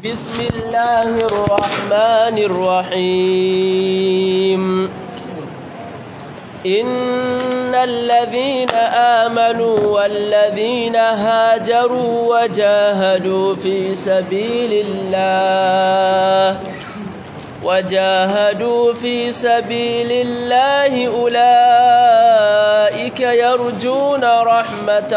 بسم الله الرحمن الرحيم إن الذين آمنوا والذين هاجروا وجاهدوا في سبيل الله وجاهدوا في سبيل الله أولئك يرجون رحمة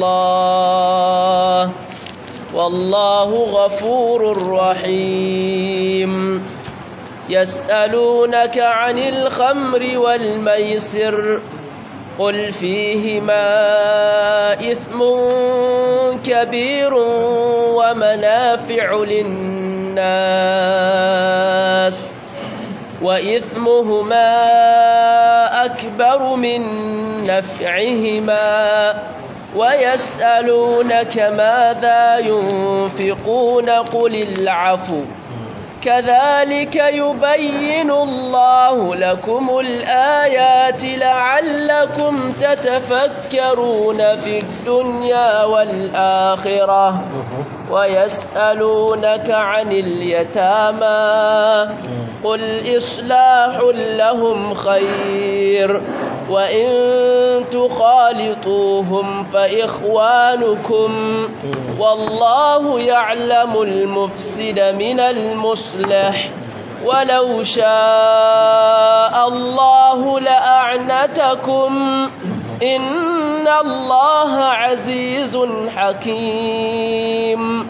الله والله غفور رحيم يسألونك عن الخمر والميسر قل فيهما إثم كبير ومنافع للناس وإثمهما أكبر من نفعهما ويسألونك ماذا ينفقون قل العفو كذلك يبين الله لكم الآيات لعلكم تتفكرون في الدنيا والآخرة ويسألونك عن اليتامى قل إصلاح لهم خير وإن تخالطوهم فإخوانكم والله يعلم المفسد من المصلح ولو شاء الله لأعنتكم إن الله عزيز حكيم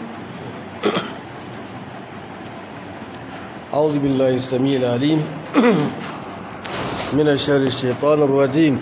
أعوذ بالله السميع العليم من الشر الشيطان الرجيم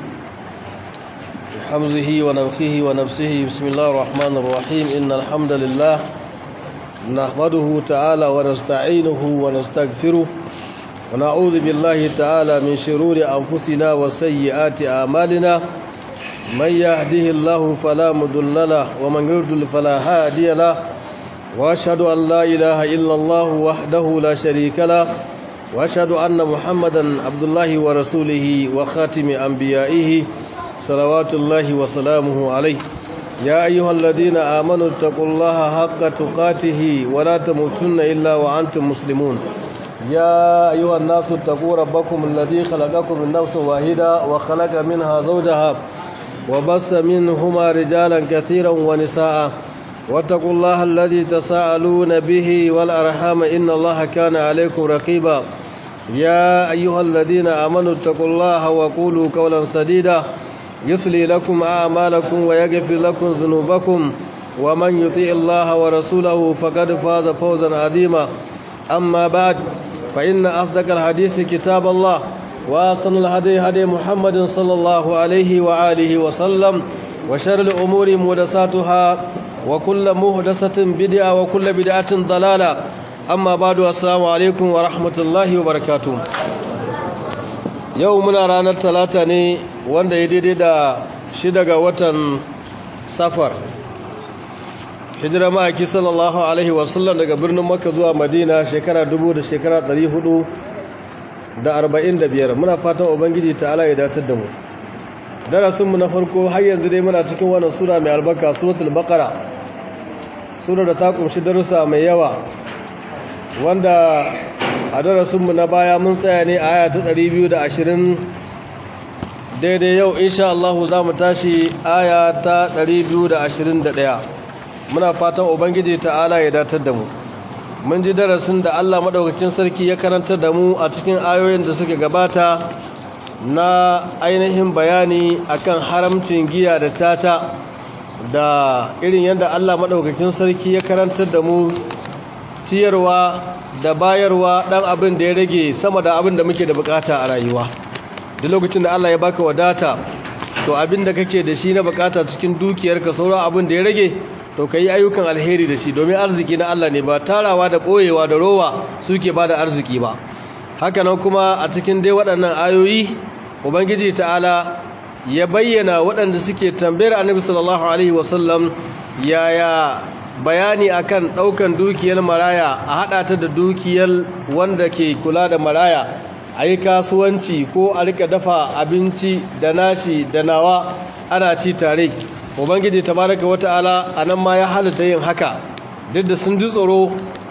بحمزه ونفخه ونفسه بسم الله الرحمن الرحيم إن الحمد لله نحمده تعالى ونستعينه ونستغفره ونعوذ بالله تعالى من شرور أنفسنا وسيئات أعمالنا من يهده الله فلا مضل له ومن يضلل فلا هادي له واشهد ان لا اله الا الله وحده لا شريك له واشهد ان محمدا عبد الله ورسوله وخاتم انبيائه صلوات الله وسلامه عليه يا ايها الذين امنوا اتقوا الله حق تقاته ولا تموتن الا وانتم مسلمون يا ايها الناس اتقوا ربكم الذي خلقكم من نفس واحده وخلق منها زوجها وبث منهما رجالا كثيرا ونساء واتقوا الله الذي تساءلون به والأرحام إن الله كان عليكم رقيبا يا أيها الذين آمنوا اتقوا الله وقولوا قولا سديدا يصلي لكم أعمالكم ويغفر لكم ذنوبكم ومن يطيع الله ورسوله فقد فاز فوزا عظيما أما بعد فإن أصدق الحديث كتاب الله وأحسن الهدي هدي محمد صلى الله عليه وآله وسلم وشر الأمور محدثاتها وكل مهدسة بدعة وكل بدعة ضلالة أما بعد السلام عليكم ورحمة الله وبركاته يومنا رانا الثلاثة ne wanda ya daidai da shida ga watan safar hijira ma'aiki sallallahu alaihi wasallam daga birnin makka zuwa madina shekara dubu da shekara ɗari hudu da arba'in da biyar muna fatan ubangiji ta'ala ya datar da mu darasinmu na farko har yanzu dai muna cikin wannan sura mai albarka suratul baqara sura da ta kunshi darussa mai yawa wanda a darasinmu na baya mun tsaya ne a aya ta 220 daidai yau insha Allah za mu tashi aya ta 221 muna fatan ubangiji ta'ala ya datar da mu mun ji darasin da Allah madaukakin sarki ya karantar da mu a cikin ayoyin da suke gabata na ainihin bayani akan haramcin giya da tata da irin yadda Allah maɗaukakin sarki ya karantar da mu ciyarwa da bayarwa ɗan abin da ya rage sama da abin da muke da bukata a rayuwa duk lokacin da Allah ya baka wadata to abin da kake da shi na bukata cikin dukiyarka sauran abin da ya rage to ka yi ayyukan alheri da shi domin arziki na Allah ne ba tarawa da ɓoyewa da rowa suke ba da arziki ba hakanan kuma a cikin dai waɗannan ayoyi ubangiji ta'ala ya bayyana waɗanda suke tambayar annabi sallallahu alaihi wasallam yaya bayani akan ɗaukan dukiyar maraya a haɗa ta da dukiyar wanda ke kula da maraya a yi kasuwanci ko a rika dafa abinci da nashi da nawa ana ci tare ubangiji tabaraka wata'ala anan ma ya halitta yin haka duk da sun ji tsoro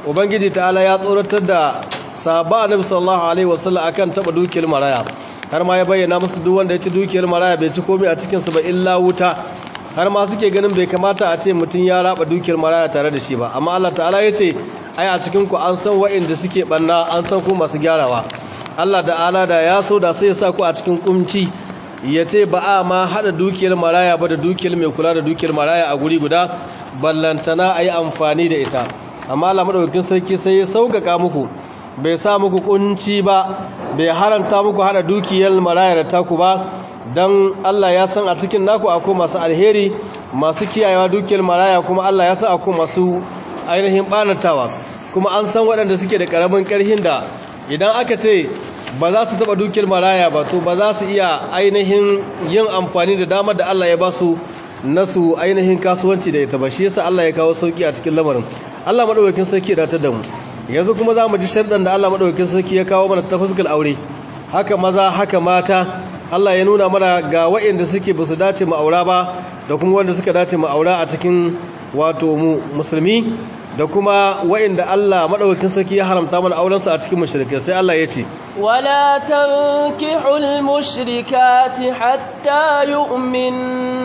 ubangiji ta'ala ya tsoratar da sahaba annabi sallallahu alaihi wasallam akan taba dukiyar maraya har ma ya bayyana musu duk wanda ya ci dukiyar maraya bai ci komai a cikin su ba illa wuta har ma suke ganin bai kamata a ce mutum ya raba dukiyar maraya tare da shi ba amma Allah ta'ala ya ce ai a cikin ku an san wa'inda suke banna an san ku masu gyarawa Allah da ala da ya so da sai ya sa ku a cikin kumci ya ce ba a ma hada dukiyar maraya ba da dukiyar mai kula da dukiyar maraya a guri guda ballantana a yi amfani da ita amma Allah madaukakin sarki sai ya sauƙaƙa muku bai sa muku kunci ba bai haranta muku hada dukiyar maraya da taku ba don Allah ya san a cikin naku akwai masu alheri masu kiyayewa dukiyar maraya kuma Allah ya san akwai masu ainihin ɓanatawa kuma an san waɗanda suke da ƙaramin ƙarhin da idan aka ce ba za su taɓa dukiyar maraya ba to ba za su iya ainihin yin amfani da damar da Allah ya ba su na su ainihin kasuwanci da ita ba shi yasa Allah ya kawo sauki a cikin lamarin Allah madaukakin sarki da ta da mu yanzu kuma za mu ji sharɗan da Allah madaukakin sarki ya kawo mana ta fuskar aure haka maza haka mata Allah ya nuna mana ga waɗanda suke ba su dace mu aura ba da kuma wanda suka dace mu aura a cikin wato mu musulmi da kuma waɗanda Allah madaukakin sarki ya haramta mana auren su a cikin mushrikai sai Allah ya ce wala tankihul mushrikati hatta yu'min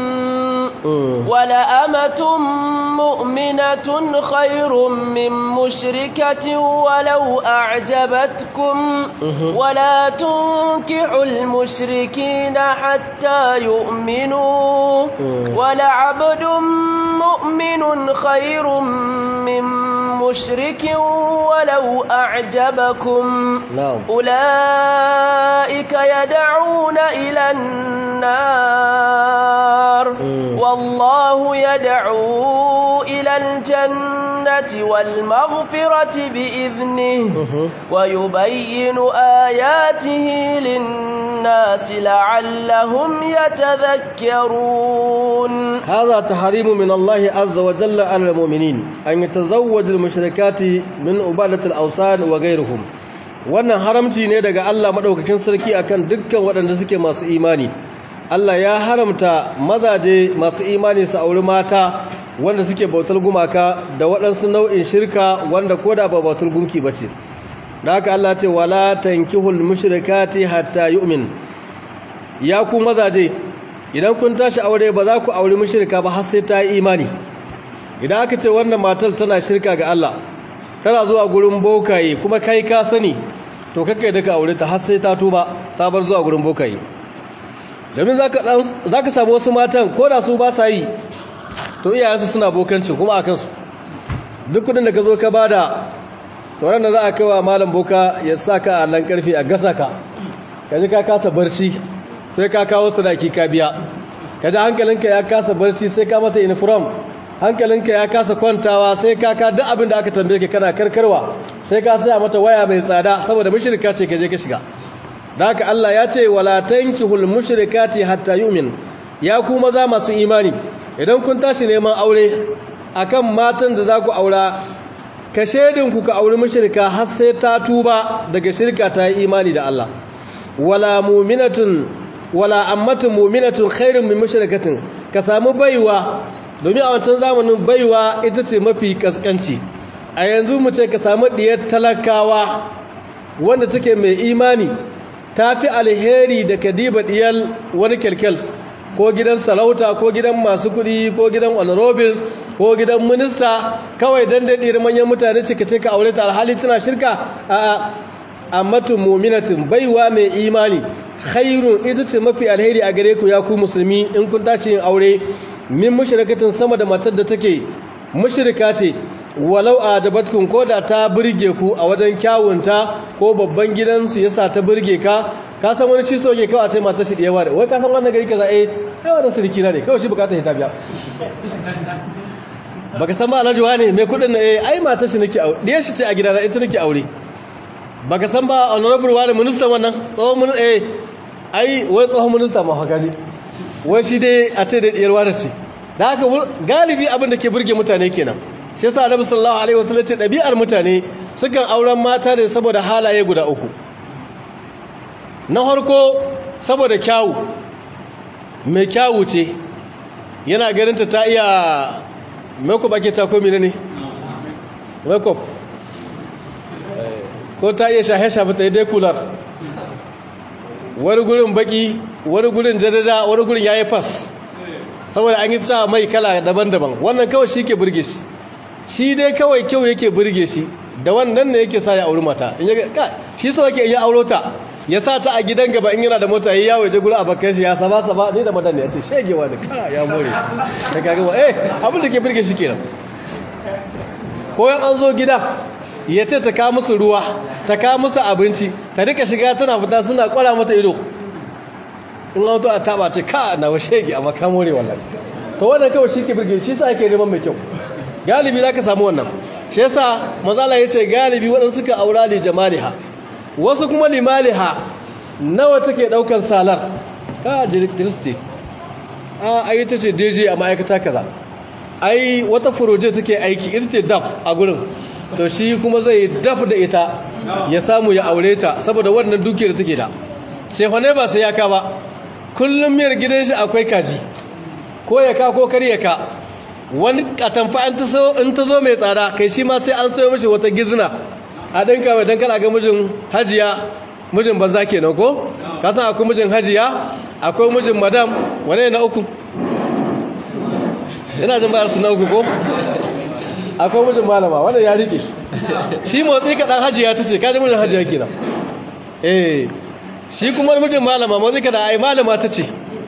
wala amatun mu'minatun khairun min mushrikatin walau a'jabatkum wala tunkihul mushrikina hatta yu'minu wala 'abdun mu'minun khairun min mushrikin walau a'jabakum أولئك يدعون إلى النار والله يدعو إلى الجنة والمغفرة بإذنه ويبين آياته للناس لعلهم يتذكرون هذا تحريم من الله عز وجل على المؤمنين أن يتزوج المشركات من عبادة الأوثان وغيرهم wannan haramci ne daga Allah madaukakin sarki akan dukkan waɗanda suke masu imani Allah ya haramta mazaje masu imani su auri mata wanda suke bautar gumaka da waɗansu nau'in shirka wanda koda ba bautar gunki bace da haka Allah ce wala tankihul mushrikati hatta yu'min ya ku mazaje idan kun tashi aure ba za ku auri mushrika ba har sai ta yi imani idan aka ce wannan matar tana shirka ga Allah tana zuwa gurin bokaye kuma kai ka sani to kakai da ka aure ta har sai ta tuba ta bar zuwa gurin bokaye domin za ka samu wasu matan ko da su ba sa yi to iyayensu suna bokancin kuma a kansu duk kudin da ka zo ka bada tauran da za a kawo malam boka ya sa ka a nan karfe a gasa ka ka ji ka kasa barci sai ka kawo sadaki ka biya ka ji hankalinka ya kasa barci sai ka mata uniform hankalinka ya kasa kwantawa sai ka ka duk abin da aka tambaye ka kana karkarwa sai ka saya mata waya mai tsada saboda mushrika ce ka je ka shiga da haka Allah ya ce wala tankihul mushrikati hatta yu'min ya ku maza masu imani idan kun tashi neman aure akan matan da za ku aura ka shedin ku ka auri mushrika har sai ta tuba daga shirka ta yi imani da Allah wala mu'minatun wala ammatun mu'minatun khairun min mushrikatin ka samu baiwa domin a wancan zamanin baiwa ita ce mafi kaskanci a yanzu mu ce ka samu diyar talakawa wanda take mai imani ta fi alheri da kadiba diyar wani kyalkyal ko gidan sarauta ko gidan masu kuɗi ko gidan honorable ko gidan minista kawai don daɗi manyan mutane cika ce ka aure ta alhali tana shirka a ammatun muminatin baiwa mai imani khairun ita ce mafi alheri a gare ku ya ku musulmi in kun tashi yin aure min mushrikatin sama da matar da take mushrika ce walau a dabatkun ko da ta burge ku a wajen kyawunta ko babban gidansu yasa ta burge ka ka san wani ciso ke kawai a ce matar shi da yawa da wai ka san wannan gari kaza eh yawa da sirki na ne kawai shi bukatar ta biya baka san ba alhaji wani mai kudin na eh ai matar shi nake aure diyar shi ce a gidana ita nake aure baka san ba honorable wani minister wannan tsohon mun eh ai wai tsohon minista ma haka ne wai shi dai a ce da diyar wani ce da haka galibi abin da ke burge mutane kenan shi yasa annabi sallallahu alaihi wasallam ce dabi'ar mutane sukan auren mata ne saboda halaye guda uku na farko saboda kyawu mai kyawu ce yana ganinta ta iya makeup ake ta ko ne makeup ko ta iya shahe-shafe ta yi dai kular wani gurin baki wani gurin jadada wani gurin ya yi fas saboda an yi sa mai kala daban-daban wannan kawai shi ke burge shi shi dai kawai kyau yake burge shi da wannan ne yake sa ya auri mata in yaga ka shi so yake iya auro ta ya sa ta a gidan gaba in yana da mota yayi yawo je gurin abakan shi ya saba saba ni da madan ne yace shegewa da ka ya more ka kaga wa eh abin da ke burge shi kenan ko yan an zo gida ya ce ta ka musu ruwa ta ka musu abinci ta rika shiga tana fita suna kwara mata ido in an to a taba ce ka na wa shege amma ka more wallahi to wannan kawai shi ke burge shi sa ake neman mai kyau galibi za ka samu wannan shi yasa mazala ya ce galibi waɗansu suka aura li jamaliha wasu kuma limaliha nawa take ɗaukan salar ka kiristi a ayi ta ce deji a ma'aikata kaza ai wata furoje take aiki ita ce daf a gurin to shi kuma zai daf da ita ya samu ya aure ta saboda wannan dukiyar take da cefane ba sai ya ka ba kullum miyar gidan shi akwai kaji ko ya ka ko kar ya ka wani katamfa in ta zo mai tsada kai shi ma sai an sayo mashi wata gizna a ɗinka mai don kana ga mijin hajiya mijin banza ke nan ko? kasan akwai mijin hajiya akwai mijin madam wane na uku? ina jin bayar su na uku ko? akwai mijin malama wanda ya rike shi motsi kaɗan hajiya ta ce kaji mijin hajiya ke nan eh shi kuma mijin malama motsi kaɗan ai malama ta ce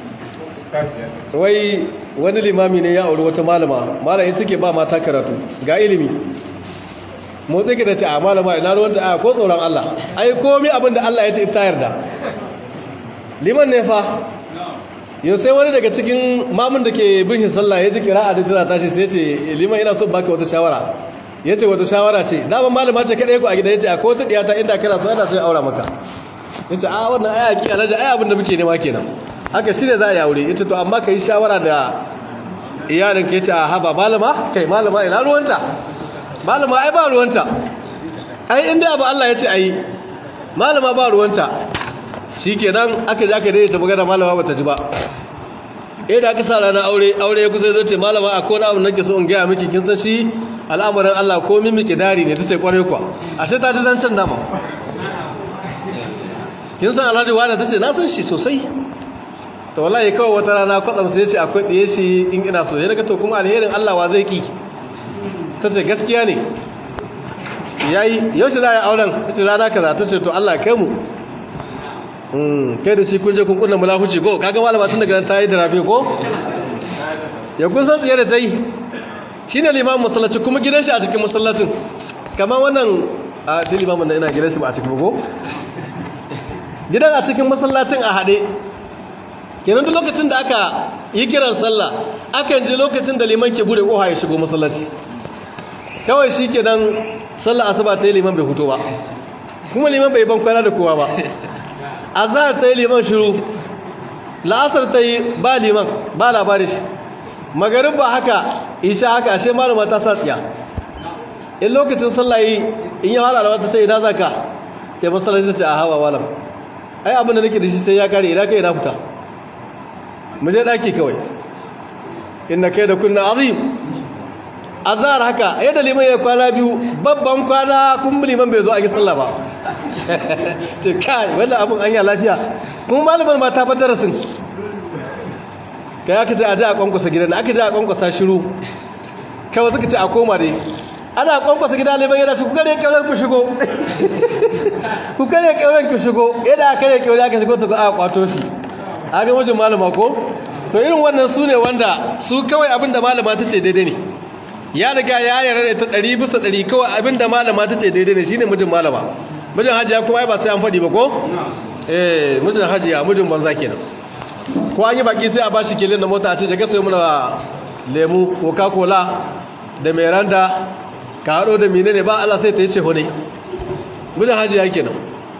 wai wani limami ne ya auri wata malama malamin take ba mata karatu ga ilimi motsi ki da ta a malama ina ruwanta a ko tsoron Allah ai komi abin da Allah ya ce ita yarda liman ne fa yau sai wani daga cikin mamun da ke bin shi sallah ya ji kira'a da tana tashi sai ce liman ina so baka wata shawara ya ce wata shawara ce daban malama ce kaɗai ku a gida ya ce a ko ta ɗiyata inda kana so yana sai aura maka ya ce a wannan aya ki alaji ai abin da muke nema kenan haka shi ne za a yi aure ita to amma ka yi shawara da iyalin ka yace a haba malama kai malama ina ruwanta malama ai ba ruwanta ai inda abu Allah ya ce ai malama ba ruwanta shikenan aka je aka daidaita magana malama bata ji ba eh da aka sa ranar aure aure ya kusa zai ce malama a kona abu nake so in gaya miki kin san shi al'amarin Allah ko mimi kidari ne tace kware kwa ashe ta ji zancen dama kin san Alhaji wani tace na san shi sosai to wallahi kawai wata rana kwatsam sai ce akwai ɗiye shi in ina so ya daga to kuma alherin Allah wa zai ki ta ce gaskiya ne yayi yau shi za a auren ta ce rana kaza ta ce to Allah kai mu kai da shi kun je kun kunna mulahuci ko kaga malama tun daga ta yi da rabe ko ya kun san tsiye da ta yi shi ne limamin masallaci kuma gidan shi a cikin masallacin kama wannan a ce limamin da ina gidan shi ba a cikin ko gidan a cikin masallacin a haɗe kenan duk lokacin da aka yi kiran sallah akan ji lokacin da liman ke bude koha ya shigo masallaci kawai shi ke nan sallah asuba ta yi liman bai fito ba kuma liman bai ban kwana da kowa ba azhar ta yi liman shiru la'asar ta yi ba liman ba labari shi magarin ba haka isha haka ashe malama ta sa tsiya in lokacin sallah yi in yi hala da wata sai ina zaka ke masallaci sai a hawa malam ai abin da nake da shi sai ya kare ina kai ina fita mu je daki kawai inna kai da kunna azim azhar haka yadda liman ya kwana biyu babban kwana kun liman bai zo a yi sallah ba to kai wannan abun an yi lafiya kuma malaman ma ta fadar sun kai aka ce a ji a kwankwasa gidan aka ji a kwankwasa shiru kawai suka ce a koma dai ana kwankwasa gida liman yana shi kuka ne kyauran ku shigo kuka ne kyauran ku shigo yadda aka ne kyauran aka shigo ta a kwato shi a ga wajen malama ko to irin wannan su ne wanda su kawai abinda malama ta ce daidai ne ya riga ya yarda da ta ɗari bisa ɗari kawai abinda malama ta ce daidai ne shine mijin malama mijin hajiya kuma ai ba sai an faɗi ba ko eh mijin hajiya mijin banza kenan ko an yi baki sai a bashi kelin da mota a ce daga sai muna lemu coca cola da meranda ka haɗo da mine ne ba Allah sai ta yi ce hone mijin hajiya kenan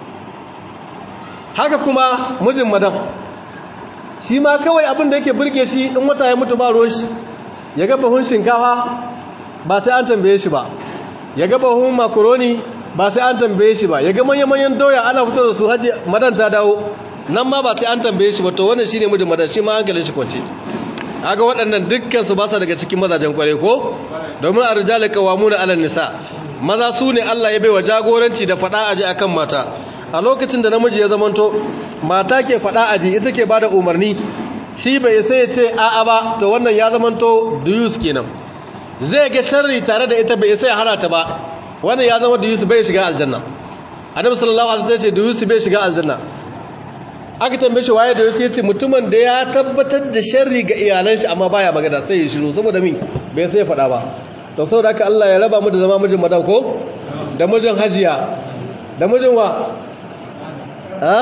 haka kuma mijin madam shi ma kawai abin da yake burge shi in wata ya mutu ba ruwan shi ya ga bahun shinkafa ba sai an tambaye shi ba ya ga bahun makaroni ba sai an tambaye shi ba ya ga manyan doya ana fito da su haji madan ta dawo nan ma ba sai an tambaye shi ba to wannan shine mijin madan shi ma hankalin shi kwance kaga waɗannan dukkan su ba sa daga cikin mazajen kware ko domin arjalu qawamuna 'ala nisa maza su ne Allah ya baiwa jagoranci da fada aji akan mata a lokacin da namiji ya zamanto mata ke fada aji ita ke bada umarni shi bai sai ya ce a'a ba to wannan ya zamanto duyus kenan zai ga sharri tare da ita bai sai hana ta ba wannan ya zama duyus bai shiga aljanna annabi sallallahu alaihi wasallam ya ce duyus bai shiga aljanna aka tambaye shi waye duyus ya ce mutumin da ya tabbatar da sharri ga iyalan shi amma baya magana sai ya shiru saboda mi bai sai faɗa ba to saboda haka Allah ya raba mu da zama mijin madan ko da mijin hajiya da mijin wa ha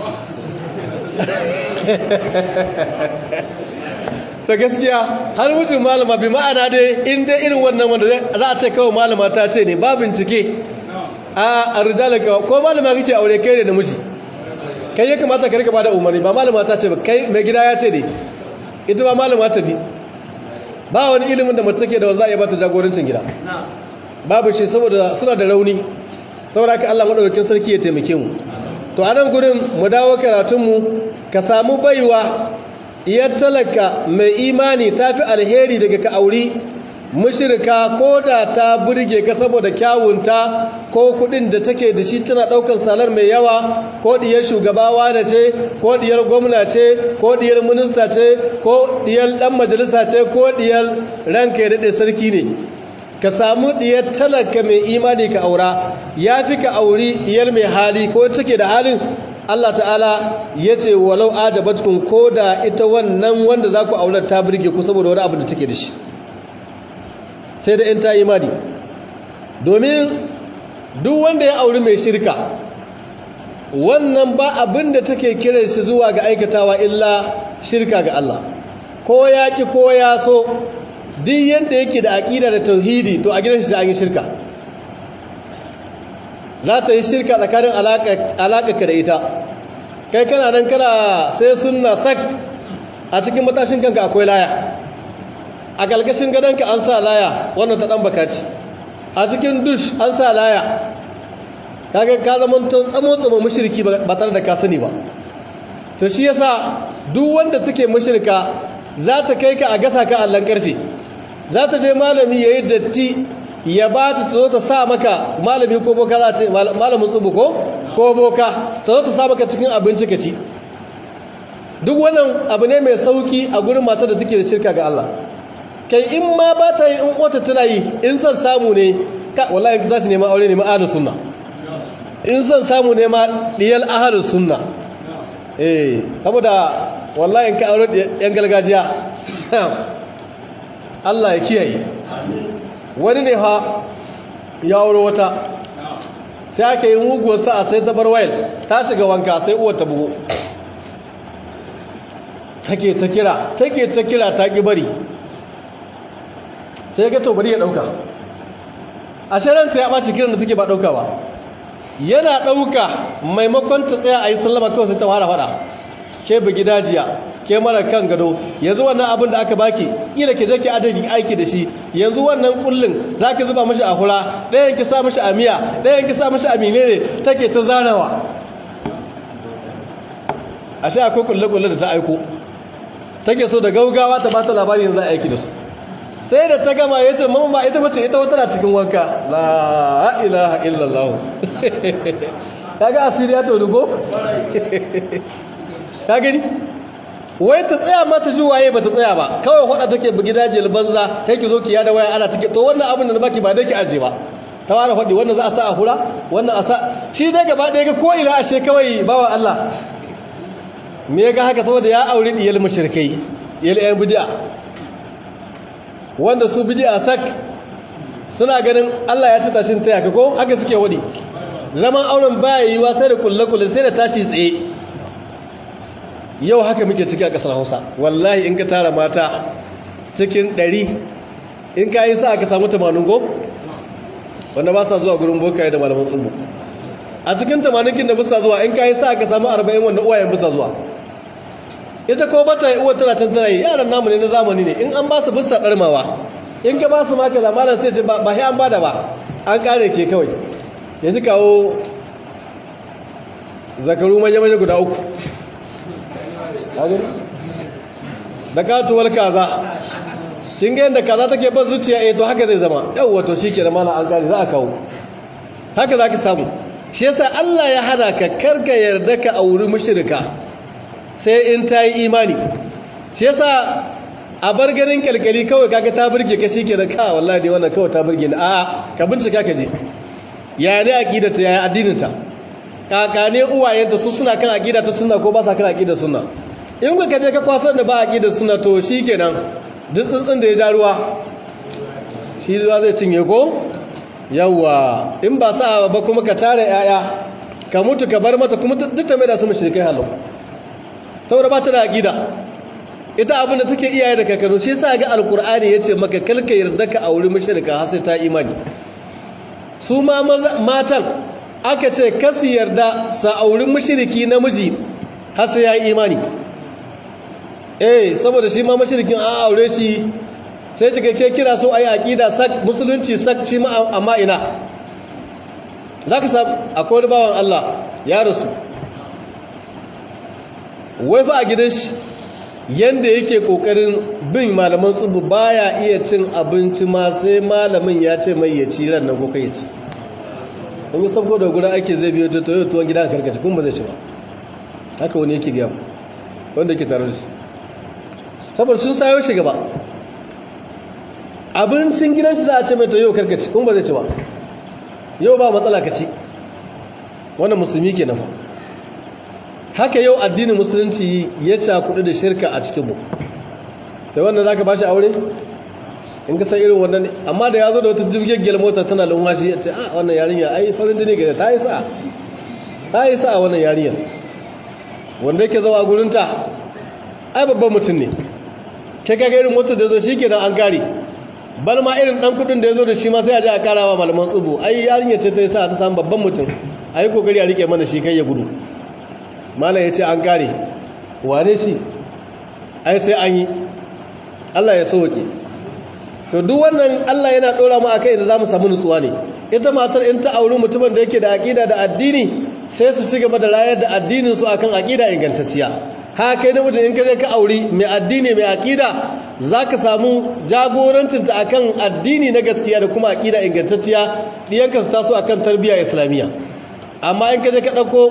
ta gaskiya har mutum malama bi ma'ana dai in dai irin wannan wanda za a ce kawai malama ta ce ne ba bincike a rijala ko malama kake aure kai ne da miji kai ya kamata ka rika bada umarni ba malama ta ce ba kai mai gida ya ce ne ita ba malama ta bi ba wani ilimin da mace take da wanda za a yi bata jagorancin gida babu shi saboda suna da rauni saboda haka Allah madaukakin sarki ya taimake mu to a nan gurin mu dawo karatunmu ka samu baiwa iya talaka mai imani ta fi alheri daga ka auri mushirka ko da ta burge ka saboda kyawunta ko kudin da take da shi tana daukan salar mai yawa ko diyar shugabawa da ce ko diyar gwamna ce ko diyar minista ce ko diyar dan majalisa ce ko diyar ranka ya dade sarki ne ka samu diyar talaka mai imani ka aura ya fi ka auri diyar mai hali ko take da halin Allah ta'ala ya ce walau ajabatkum ko da ita wannan wanda za ku aurar ta birge ku saboda wani abu da take da shi sai da in ta imani domin duk wanda ya auri mai shirka wannan ba abin da take kiran shi zuwa ga aikatawa illa shirka ga Allah ko ya ki ko ya so duk yadda yake da aƙida da tauhidi to a gidan shi sai an yi shirka za ta yi shirka tsakanin alaƙa da ita kai kana nan kana sai suna sak a cikin matashin kanka akwai laya a ƙalƙashin gadonka an sa laya wannan ta ɗan bakaci a cikin dush an sa laya kaga ka zama to tsamo tsamo mushriki ba tare da ka sani ba to shi yasa duk wanda suke mushrika za ta kai ka a gasa ka allan karfe za ta je malami yayi datti ya ba ta zo ta sa maka malami ko boka za ce malamin tsubu ko ko boka ta zo ta sa maka cikin abinci ka ci duk wannan abu ne mai sauki a gurin matar da take da shirka ga Allah kai in ma ba ta yi in wata tana yi in son samu ne ka wallahi za su nema aure ne ma'adar sunna in son samu ne ma diyal ahadar sunna eh saboda wallahi in ka aure yan gargajiya Allah ya kiyaye wani ne ha ya wuro wata sai aka yi muguwar sa'a sai ta bar wayar ta shiga wanka sai uwar ta bugu take ta kira take ta kira ta ki bari sai ga to bari ya dauka a sharanta ya ɓaci kiran da take ba dauka ba yana dauka maimakon ta tsaya a yi sallama kawai sai ta fara fada ke bugi dajiya ke mara kan gado yanzu wannan abin da aka baki kila ke je ki adaki aiki da shi yanzu wannan kullun zaki zuba mishi a hura ɗayan ki sa mishi a miya ɗayan ki sa mishi a menene take ta zanawa ashe akwai kulle kulle da ta aiko take so da gaugawa ta bata labari yanzu a aiki da su sai da ta gama yace mamma ba ita bace ita wata na cikin wanka la ilaha illallah kaga asiriya to dugo ka gani wai ta tsaya mata ji waye ba ta tsaya ba kawai hada take bugi dajil banza kai ki zo ki yada waya ana take to wannan abin da na baki ba dai ki aje ba ta wara fadi wannan za a sa a hura wannan a sa shi dai gaba ɗaya ga ko ina ashe kawai bawa Allah me ga haka saboda ya aure diyal mushrikai diyal yan bid'a wanda su bid'a sak suna ganin Allah ya tuta shin taya ka ko haka suke wadi zaman auren baya yiwa sai da kullakullin sai da tashi tsaye yau haka muke ciki a ƙasar hausa wallahi in ka tara mata cikin ɗari in ka yi sa aka samu tamanin go wanda ba sa zuwa gurin bokaye da malaman tsubu a cikin tamaninkin da bisa zuwa in ka yi sa aka samu arba'in wanda uwayen bisa zuwa ita ko bata yi uwa tana can tana yi yaran namu ne na zamani ne in an ba su bisa ɗarmawa in ka ba su maka zamanin sai ce ba sai an bada ba an kare ke kawai yanzu kawo zakaru maje-maje guda uku da katuwar kaza kin ga yanda kaza take ban zuciya eh to haka zai zama yawwa to shikenan mala an gane za a kawo haka zaki samu shi yasa Allah ya hana ka karka yarda ka auri mushrika sai in ta yi imani shi yasa a bar ganin kalkali kawai kaga ta burge ka shikenan ka wallahi dai wannan kawai ta burge ni a ka bincika ka je ya ne aqidata ya addinin ta kakane uwayenta su suna kan aqida ta sunna ko ba sa kan aqida sunna in ka je ka kwaso da ba aqida sunna to shikenan duk tsuntsun da ya ja ruwa shi ruwa zai cinye ko yawa in ba sa ba kuma ka tare yaya ka mutu ka bar mata kuma duk ta mai da su mushrikai halau saboda ba ta da aqida ita abin da take iyaye da kakanni shi yasa ga alqur'ani yace maka kalka yarda ka auri mushrika har sai ta imani su ma matan aka ce kasu yarda sa auri mushriki namiji har sai ya yi imani eh saboda shi ma mashirikin an aure shi sai cika ke kira so a yi aƙida sak musulunci sak shi ma amma ina za ka samu akwai wani bawan Allah ya rasu wai fa a gidan shi yadda yake ƙoƙarin bin malaman tsubu baya iya cin abinci ma sai malamin ya ce mai ya ci ran nan ko kai ya ci in yi sabko da gudan ake zai biyo ta toyo tuwon gidan karkace kuma ba zai ci ba haka wani yake gaya wanda yake tare da shi saboda sun sayo shi gaba abincin gidan shi za a ce mai to yau karkaci kuma ba zai ci ba yau ba matsala ka ci wannan musulmi ke nafa haka yau addinin musulunci ya cakudu da shirka a cikinmu ta wannan za ka ba shi aure in ka san irin wannan amma da ya zo da wata jirgin mota tana lumwashi ya ce a wannan yarinya ai farin jini gare ta yi sa'a ta yi sa'a wannan yarinya wanda yake zawa gurinta ai babban mutum ne ke kaga irin motar da zo shi ke an kare bal ma irin dan kudin da ya zo da shi ma sai a ji a karawa malaman tsubu ai yarinya ce ta yi sa ta samu babban mutum a yi kokari a rike mana shi kai ya gudu malam ya ce an kare wane shi ai sai an yi allah ya sauke to duk wannan allah yana dora mu akai da za mu samu nutsuwa ne ita matar in ta auri mutumin da yake da aƙida da addini sai su ci gaba da rayar da addinin su akan aƙida ingantacciya ha kai namijin in kaje ka auri mai addini mai aƙida zaka samu jagorancinta akan addini na gaskiya da kuma aƙida ingantacciya diyanka su taso akan tarbiyya islamiyya amma in kaje ka dauko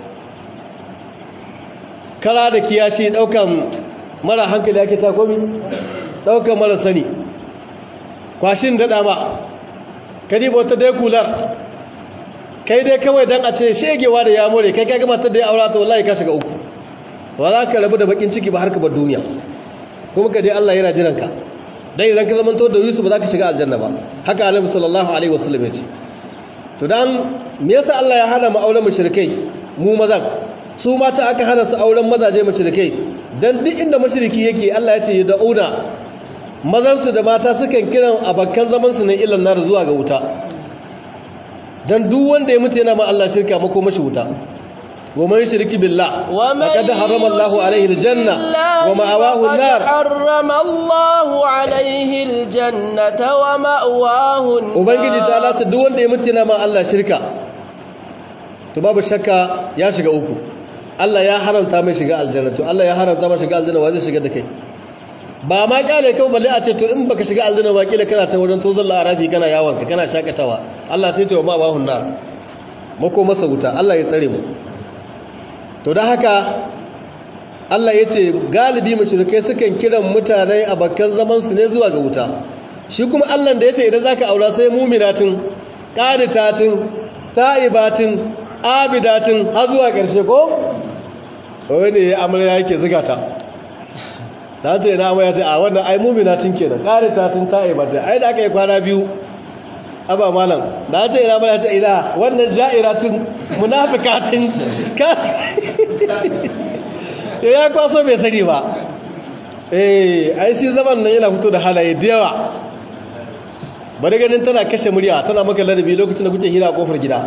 kara da kiyashi daukan mara hankali yake ta komi daukan mara sani kwashin dada ma kadiba wata dai kular kai dai kawai dan a ce shegewa da ya more kai kai ga matar da ya aura ta wallahi ka shiga uku ba za ka rabu da bakin ciki ba har ka bar duniya kuma ka dai Allah yana jiran ka dai idan ka zamanto da Yusuf ba za ka shiga aljanna ba haka Annabi sallallahu alaihi wasallam ya ce to dan me yasa Allah ya hana mu auren mushrikai mu mazan su mata aka hana su auren mazaje mushrikai dan duk inda mushriki yake Allah ya ce ya da'una mazan su da mata sukan kiran abakan zaman su ne ilan nar zuwa ga wuta dan duk wanda ya mutu yana ma Allah shirka mako mashi wuta ومن يشرك بالله فقد حرم الله عليه الجنة ومأواه النار حرم الله عليه الجنة ومأواه النار ubangiji ta Allah duk wanda ya mutu yana ma Allah shirka to babu shakka ya shiga uku Allah ya haramta mai shiga aljanna to Allah ya haramta mai shiga aljanna wa zai shiga da kai ba ma kale kai balle a ce to in baka shiga aljanna ba kila kana ta wurin tozon la'arafi kana yawon ka kana shakatawa Allah sai ce wa ma bahun nar mako masa wuta Allah ya tsare mu to da haka Allah ya ce galibi mashirikai sukan kiran mutane a bakkan zamansu ne zuwa ga wuta shi kuma Allah da ya ce idan za ka aura sai muminatin ƙaritatin ta'ibatin abidatin har zuwa ƙarshe ko? wani ya amarya yake ziga ta ta ce na amarya ce a wannan ai muminatin kenan ƙaritatin ta'ibatin ai da aka yi kwana biyu aba malam da ta ina mana ta ina wannan ja'iratin munafikatin ka ya kwaso bai sani ba eh ai shi zaman nan yana fito da halaye da yawa bari ganin tana kashe murya tana maka ladabi lokacin da kuke hira a kofar gida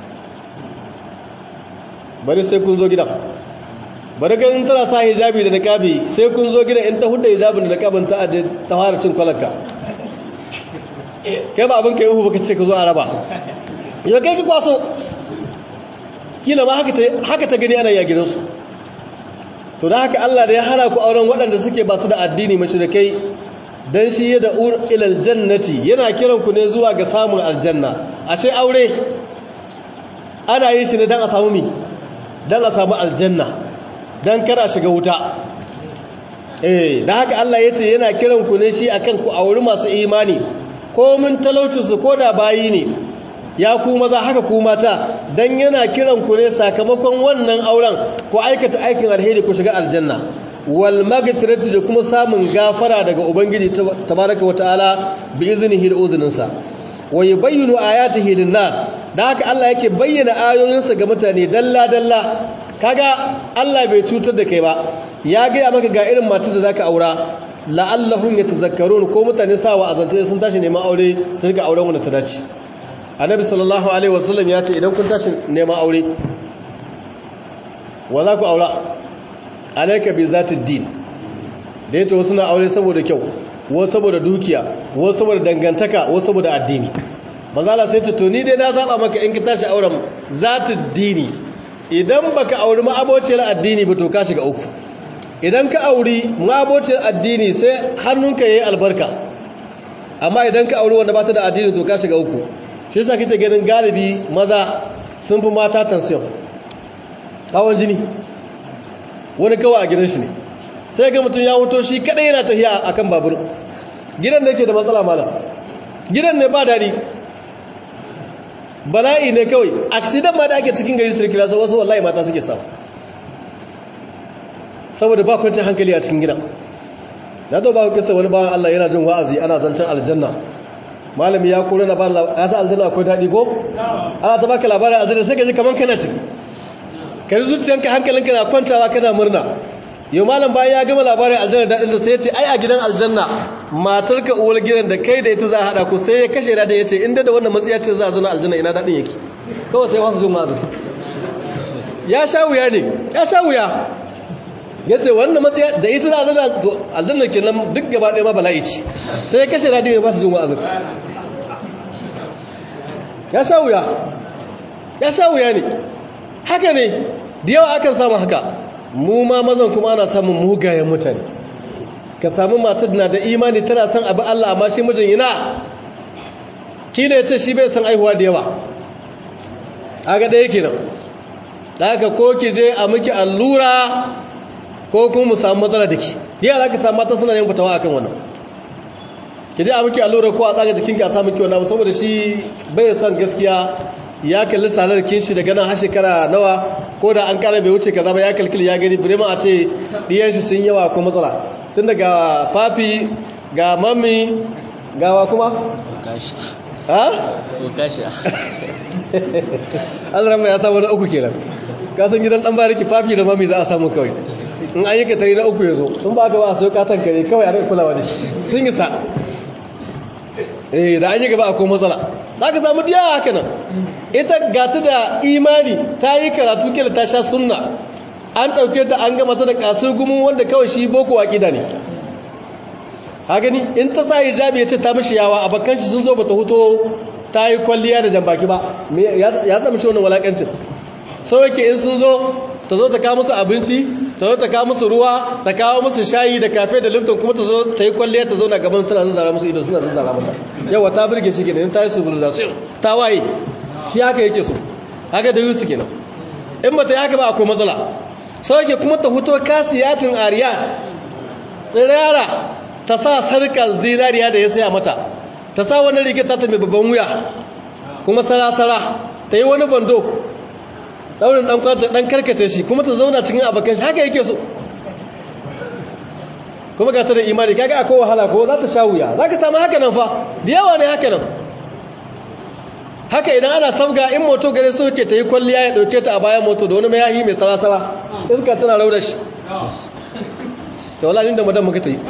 bari sai kun zo gidan bari ganin tana sa hijabi da niqabi sai kun zo gidan in ta hudda hijabin da niqabin ta ta fara cin kwalanka kai ba abin ka yi uhu baka ce ka zo a raba yau kai ki kwaso kila ma haka ta gani ana yagirinsu to da haka Allah da ya hana ku auren waɗanda suke ba su da addini mashirikai dan shi ya da ilal jannati yana kiran ku ne zuwa ga samun aljanna ashe aure ana yin shi ne dan a samu mi dan a samu aljanna dan kar a shiga wuta eh da haka Allah yace yana kiran ku ne shi akan ku auri masu imani ko mun talauci su koda bayi ne ya ku maza haka ku mata dan yana kiran ku ne sakamakon wannan auren ku aikata aikin alheri ku shiga aljanna wal magfirati da kuma samun gafara daga ubangiji tabaraka wataala bi iznihi da uzuninsa wa yubayyinu ayatihi lin-nas da haka Allah yake bayyana ayoyinsa ga mutane dalla dalla kaga Allah bai cutar da kai ba ya ga maka ga irin matar da zaka aura la'allahum yatazakkarun ko mutane sawa azanta sun tashi neman aure sun rika auren wanda ta dace annabi sallallahu alaihi wasallam ya ce idan kun tashi neman aure wa za ku aura alaika bi zatid din da yace wasu na aure saboda kyau wasu saboda dukiya wasu saboda dangantaka wasu saboda addini mazala sai ce to ni dai na zaba maka in ka tashi auren zatid dini idan baka auri ma'abociyar addini ba to ka shiga uku idan ka auri ma'abociyar addini sai hannunka yayi albarka amma idan ka auri wanda ba ta da addini to ka shiga uku shi yasa kike ganin galibi maza sun fi mata tension hawan jini wani kawai a gidan shi ne sai ga mutum ya wuto shi kadai yana tafiya akan babur gidan da yake da matsala malam gidan ne ba dadi bala'i ne kawai accident ma da ake cikin gari sirkila sai wasu wallahi mata suke samu saboda ba kwancin hankali a cikin gidan na to ba ku kisa wani bawan Allah yana jin wa'azi ana zancen aljanna malami ya kore na ba ya sa aljanna akwai dadi ko ana ta baka labarin aljanna sai ka ji kaman kana ciki kai zuciyanka hankalinka na kwantawa kana murna yau malam bayan ya gama labarin aljanna daɗin da sai ya ce ai a gidan aljanna matarka uwar gidan da kai da ita za a haɗa ku sai ya kashe da ya ce inda da wannan matsiya ce za a zana aljanna ina daɗin yake kawai sai wasu jin mazin ya sha wuya ne ya sha wuya ya ce wannan matsiya da ita za a zana aljanna ke nan duk gaba ɗaya ma bala'i ce sai ya kashe da ya ba su jin wa'azin ya sha wuya ya sha wuya ne haka ne da yawa akan samu haka mu ma mazan kuma ana samun mugayen mutane ka samu matar na da imani tana son abu Allah amma shi mijin yana kila ya ce shi bai san aihuwa da yawa aga ɗaya kenan da haka ko ki je a miki allura ko kuma mu samu matsala da ki diya za ka samu mata suna yin fitawa akan wannan ki je a miki allura ko a tsaga jikinki a samu ki wannan saboda shi bai san gaskiya ya kalli salar kinshi daga nan har shekara nawa ko da an kara bai wuce kaza ba ya kalkili ya gani birema a ce diyan shi sun yawa ko matsala tun daga fafi ga mami gawa kuma Okashi. ha Okashi. azrama ya samu na uku kenan ka san gidan dan bariki fafi da mami za a samu kawai in an yi ka tare na uku yazo in ba ka ba sai ka tankare kawai a rika kulawa da shi sun yi sa eh da an yi gaba akwai matsala za ka samu diya haka nan ita gata da imani ta yi karatu kila ta sha sunna an ɗauke ta an gama ta da kasar gumin wanda kawai shi boko waƙida ne ha gani in ta sa hijabi ya ce ta mishi yawa abokan shi sun zo ba ta huto ta yi kwalliya da jambaki ba ya zama shi wannan walakancin sau yake in sun zo ta zo ta kawo musu abinci ta zo ta kawo musu ruwa ta kawo musu shayi da kafe da lifton kuma ta zo ta yi kwalliya ta zo na gaban tana zazzara musu ido suna zazzara mata yawa ta birge shi kenan ta yi su bulza su ta waye shi haka yake so haka da yusu kenan in ba ta yi haka ba akwai matsala sau yake kuma ta huto kasiyatin ariya tsirara ta sa sarkar zinariya da ya saya mata ta sa wani rigita ta mai babban wuya kuma sara-sara ta yi wani bando daurin dan kwata dan karkace shi kuma ta zauna cikin abakan shi haka yake so kuma ga ta da imani kaga akwai wahala ko za ta sha wuya za ka samu haka nan fa da yawa ne haka nan haka idan ana sabga in moto gare su ke ta yi kwalliya ya dauke ta a bayan moto da wani mayahi mai sara-sara iska tana rauda shi ta wala da madan muka ta yi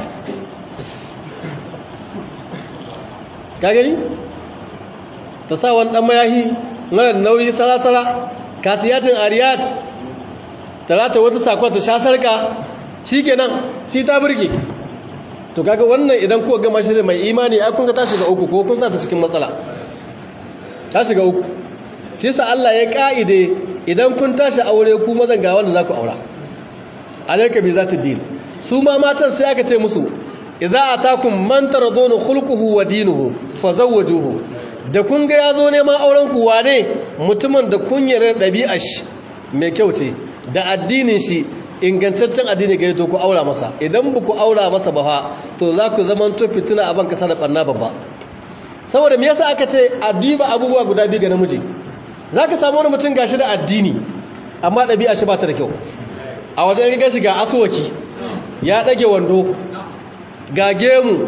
ka gani ta sa wani dan mayahi mara nauyi sara-sara kasiyatin ariyat talata wata sakon ta sha sarka shi kenan shi ta birge to kaga wannan idan kuka gama shi mai imani ai kun ga ta shiga uku ko kun sa ta cikin matsala ta shiga uku shi yasa Allah ya kaide idan kun tashi aure ku mazan ga wanda za ku aura alayka bi zati din su ma matan sai aka ce musu idza atakum man taradunu khulquhu wa dinuhu fazawwajuhu da kun ga yazo neman auren ku wane mutumin da kun yarda dabi'ar shi mai kyau ce da addinin shi ingantaccen addini gare to ku aura masa idan ba ku aura masa ba fa to za ku zaman to fitina a ban kasa da barna babba saboda me yasa aka ce addiba abubuwa guda biyu ga namiji zaka samu wani mutum gashi da addini amma dabi'a shi ba ta da kyau a wajen ga shi ga asuwaki ya dage wando ga gemu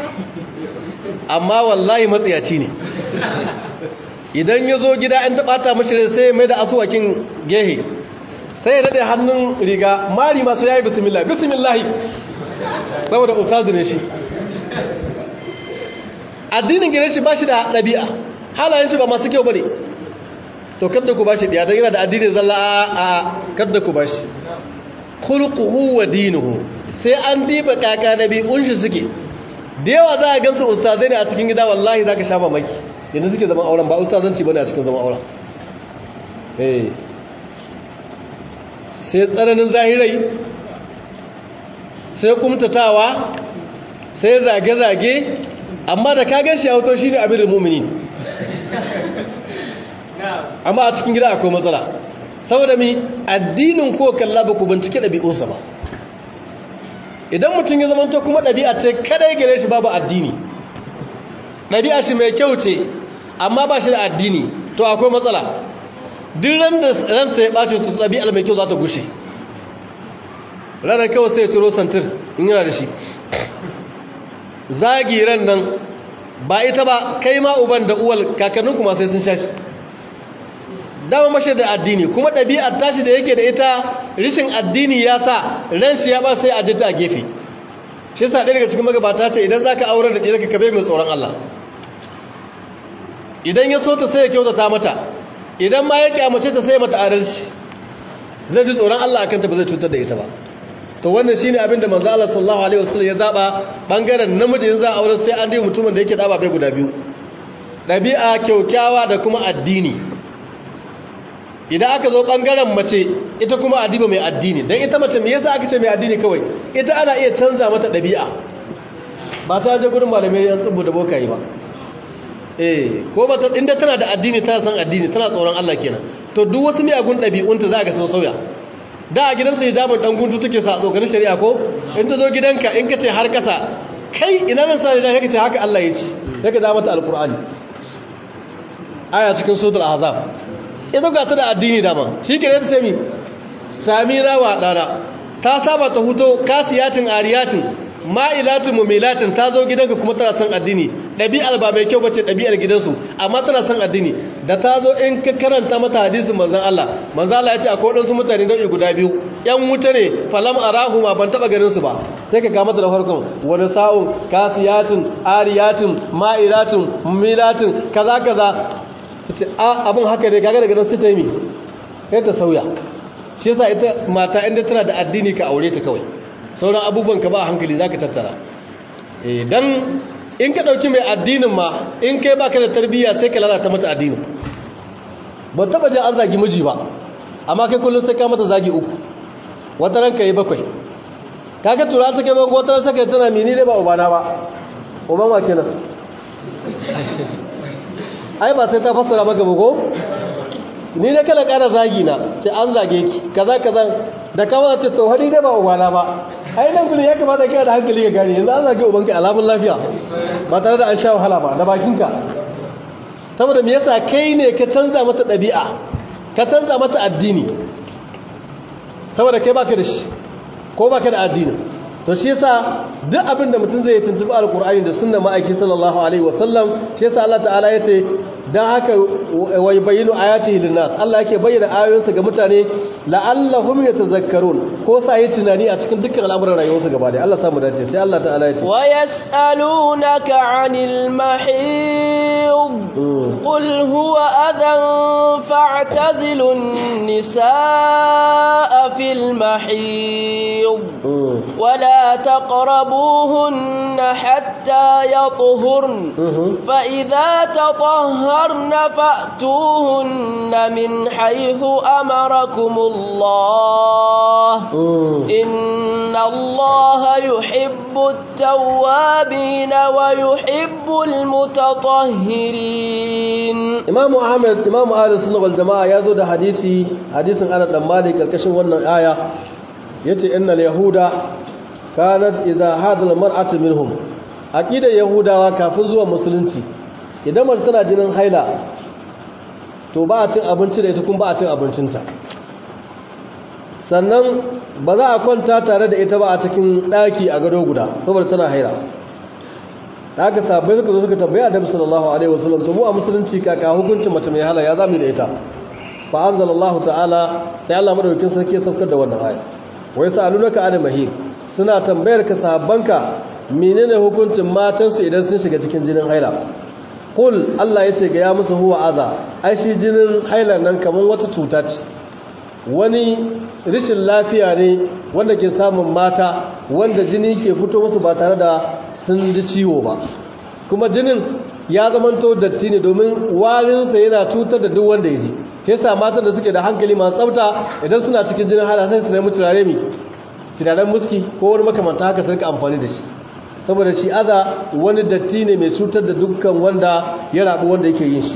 amma wallahi matsiyaci ne idan ya zo gida an taɓata mashi sai mai da asuwakin gehe sai ya daɗe hannun riga mari masu yayi bismillah bismillahi saboda ustazu ne shi addinin gare shi ba shi da ɗabi'a halayen shi ba masu kyau ba ne to kadda ku ba shi ɗiya don yana da addinin zalla a kadda ku ba shi kulkuhu wa dinuhu sai an diba kaka na biyun shi suke da yawa za a gansu ustazai ne a cikin gida wallahi za ka sha mamaki yadda suke zama auren ba ustazanci ba ne a cikin zama auren sai tsananin zahirai sai kumtatawa sai zage-zage amma da ka gan shi auto shi ne abin mumini amma a cikin gida akwai matsala saboda mi addinin ko kalla ba ku bincike ɗabi'unsa ba idan mutum ya zamanta kuma ɗabi'a ce kadai gare shi babu addini ɗabi'a shi mai kyau ce amma ba shi da addini to akwai matsala duk ran da ransa ya ɓace to ɗabi'ar mai kyau za ta gushe ranar kawai sai ya ciro santir in yana da shi zagi ran nan ba ita ba kai ma uban da uwal kakannin kuma sai sun shafi dama mashi da addini kuma ɗabi'ar tashi da yake da ita rishin addini ya sa ran shi ya ba sai a jita a gefe shi sa ɗaya daga cikin magabata ce idan za ka aurar da ɗaya ka kabe mai tsoron Allah idan ya so ta sai ya kyautata mata idan ma ya kyamace ta sai mata adalci zai ji tsoron Allah akan ta ba zai cutar da ita ba to wannan shine abin da manzo Allah sallallahu alaihi wasallam ya zaba bangaren namiji za a aurar sai an dai mutumin da yake da ababai guda biyu ɗabi'a kyaukyawa da kuma addini idan aka zo bangaren mace ita kuma adiba mai addini don ita mace me yasa aka ce mai addini kawai ita ana iya canza mata ɗabi'a ba ta je gurin malamai yan tsubu da bokayi ba eh ko ba ta inda tana da addini tana san addini tana tsoron Allah kenan to duk wasu miyagun ɗabi'unta za ka sun sauya da a gidansa hijabin dan guntu take sa tsokanin shari'a ko in ta zo gidanka in ka ce har kasa kai ina zan sa da kake ce haka Allah ya ci daga da mata alqur'ani aya cikin suratul ahzab ita ga ta da addini dama shi ke ta ce mi sami rawa ɗana ta saba ta huto kasiyatin ariyatin ma'ilatin mumilatin ta zo gidanka kuma tana son addini ɗabi'ar ba mai kyau bace ɗabi'ar gidansu amma tana son addini da ta zo in ka karanta mata hadisin manzan Allah manzan Allah ya ce akwai waɗansu mutane nau'i guda biyu ‘yan wuta ne falam arahu ma ban taɓa ganinsu ba sai ka kama da farkon wani sa'un kasiyatin ariyatin ma'ilatin mumilatin kaza kaza abin haka ne kaga daga nan su ta yi kai ta sauya shi yasa ita mata inda tana da addini ka aure ta kawai sauran abubuwan ka ba hankali zaka tattara eh dan in ka dauki mai addinin ma in kai baka da tarbiyya sai ka lalata mata addinin ba taba jin an zagi miji ba amma kai kullun sai ka mata zagi uku wata ranka yi bakwai kaga tura ta kai ban wata ran saka tana mini ne ba ubana ba uban wa kenan ai ba sai ta fassara maka bugo ni ne kala kara zagi na ce an zage ki kaza kaza da kama ce to hadi dai ba ubana ba ai nan gurin ya kamata kai da hankali ka gane yanzu an zage ubanka alamun lafiya ba tare da an sha wahala ba da bakinka saboda me yasa kai ne ka canza mata ɗabi'a ka canza mata addini saboda kai baka da shi ko baka da addini to shi yasa duk abin da mutum zai tuntubi alkur'ani da sunna ma'aiki sallallahu alaihi wasallam shi yasa Allah ta'ala yace dan haka wai bayyinu ayatihi linnas Allah yake bayyana ayoyinsa ga mutane la'allahum yatazakkarun ko sa yi tunani a cikin dukkan al'amuran rayuwarsu gaba da Allah samu dace sai Allah ta'ala yace wa yas'alunaka 'anil mahid قل هو أذى فاعتزلوا النساء في المحيض ولا تقربوهن حتى يطهرن فإذا تطهرن فأتوهن من حيث أمركم الله إن الله يحب التوابين ويحب المتطهرين إمام أحمد إمام أهل السنة والجماعة يزود حديثي حديث أنا لما مالك الكشف وانا آية يتي إن اليهود كانت إذا هذا المرأة منهم أكيد اليهود وكافزوا مسلمتي idan mace tana jinin haila to ba a cin abinci da ita kuma ba a cin abincinta sannan ba za a kwanta tare da ita ba a cikin ɗaki a gado guda saboda tana haila da aka sabai suka zo suka tambaye annabi sallallahu alaihi wasallam to mu a musulunci kaka hukuncin mace mai hala ya zamu da ita fa anzalallahu ta'ala sai Allah madaukakin sarki ya saukar da wannan aya wai sa'alunaka anil mahid suna tambayar ka sahabbanka menene hukuncin matan su idan sun shiga cikin jinin haila kul Allah yace ga ya musu huwa aza ai shi jinin haila nan kaman wata cuta ce wani rishin lafiya ne wanda ke samun mata wanda jini ke fito musu ba tare da sun ji ciwo ba kuma jinin ya zamanto datti ne domin warinsa yana cutar da duk wanda ya ji ke sa matan da suke da hankali masu tsafta idan suna cikin jinin hala sai su nemi turare mai turaren muski ko wani makamanta haka su rika amfani da shi saboda shi aza wani datti ne mai cutar da dukkan wanda ya rabu wanda yake yin shi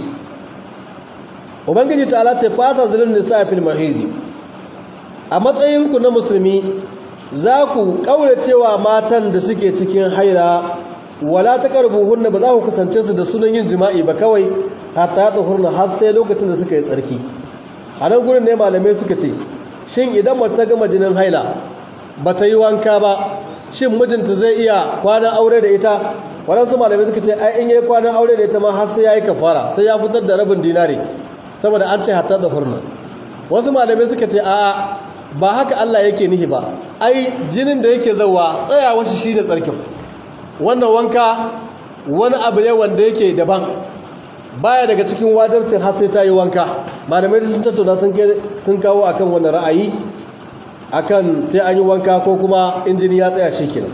ubangiji ta ce fata zulun nisa fil mahidi a matsayinku na musulmi za ku cewa matan da suke cikin haila wala ta hunna ba za ku kusance su da sunan yin jima'i ba kawai hatta ya tsohurna har sai lokacin da suka yi tsarki a nan gurin ne malamai suka ce shin idan mace ta gama jinin haila ba ta yi wanka ba shin mijinta zai iya kwanan aure da ita waɗansu malamai suka ce ai in yi kwanan aure da ita ma har sai ya yi kafara sai ya fitar da rabin dinari saboda an ce hatta da hurna wasu malamai suka ce a'a ba haka Allah yake nihi ba ai jinin da yake zawa tsayawa shi shine tsarkin wannan wanka wani abu ne wanda yake daban baya daga cikin wajibcin har sai ta yi wanka malamai sun tattauna sun sun kawo akan wannan ra'ayi akan sai an yi wanka ko kuma injini ya tsaya shikenan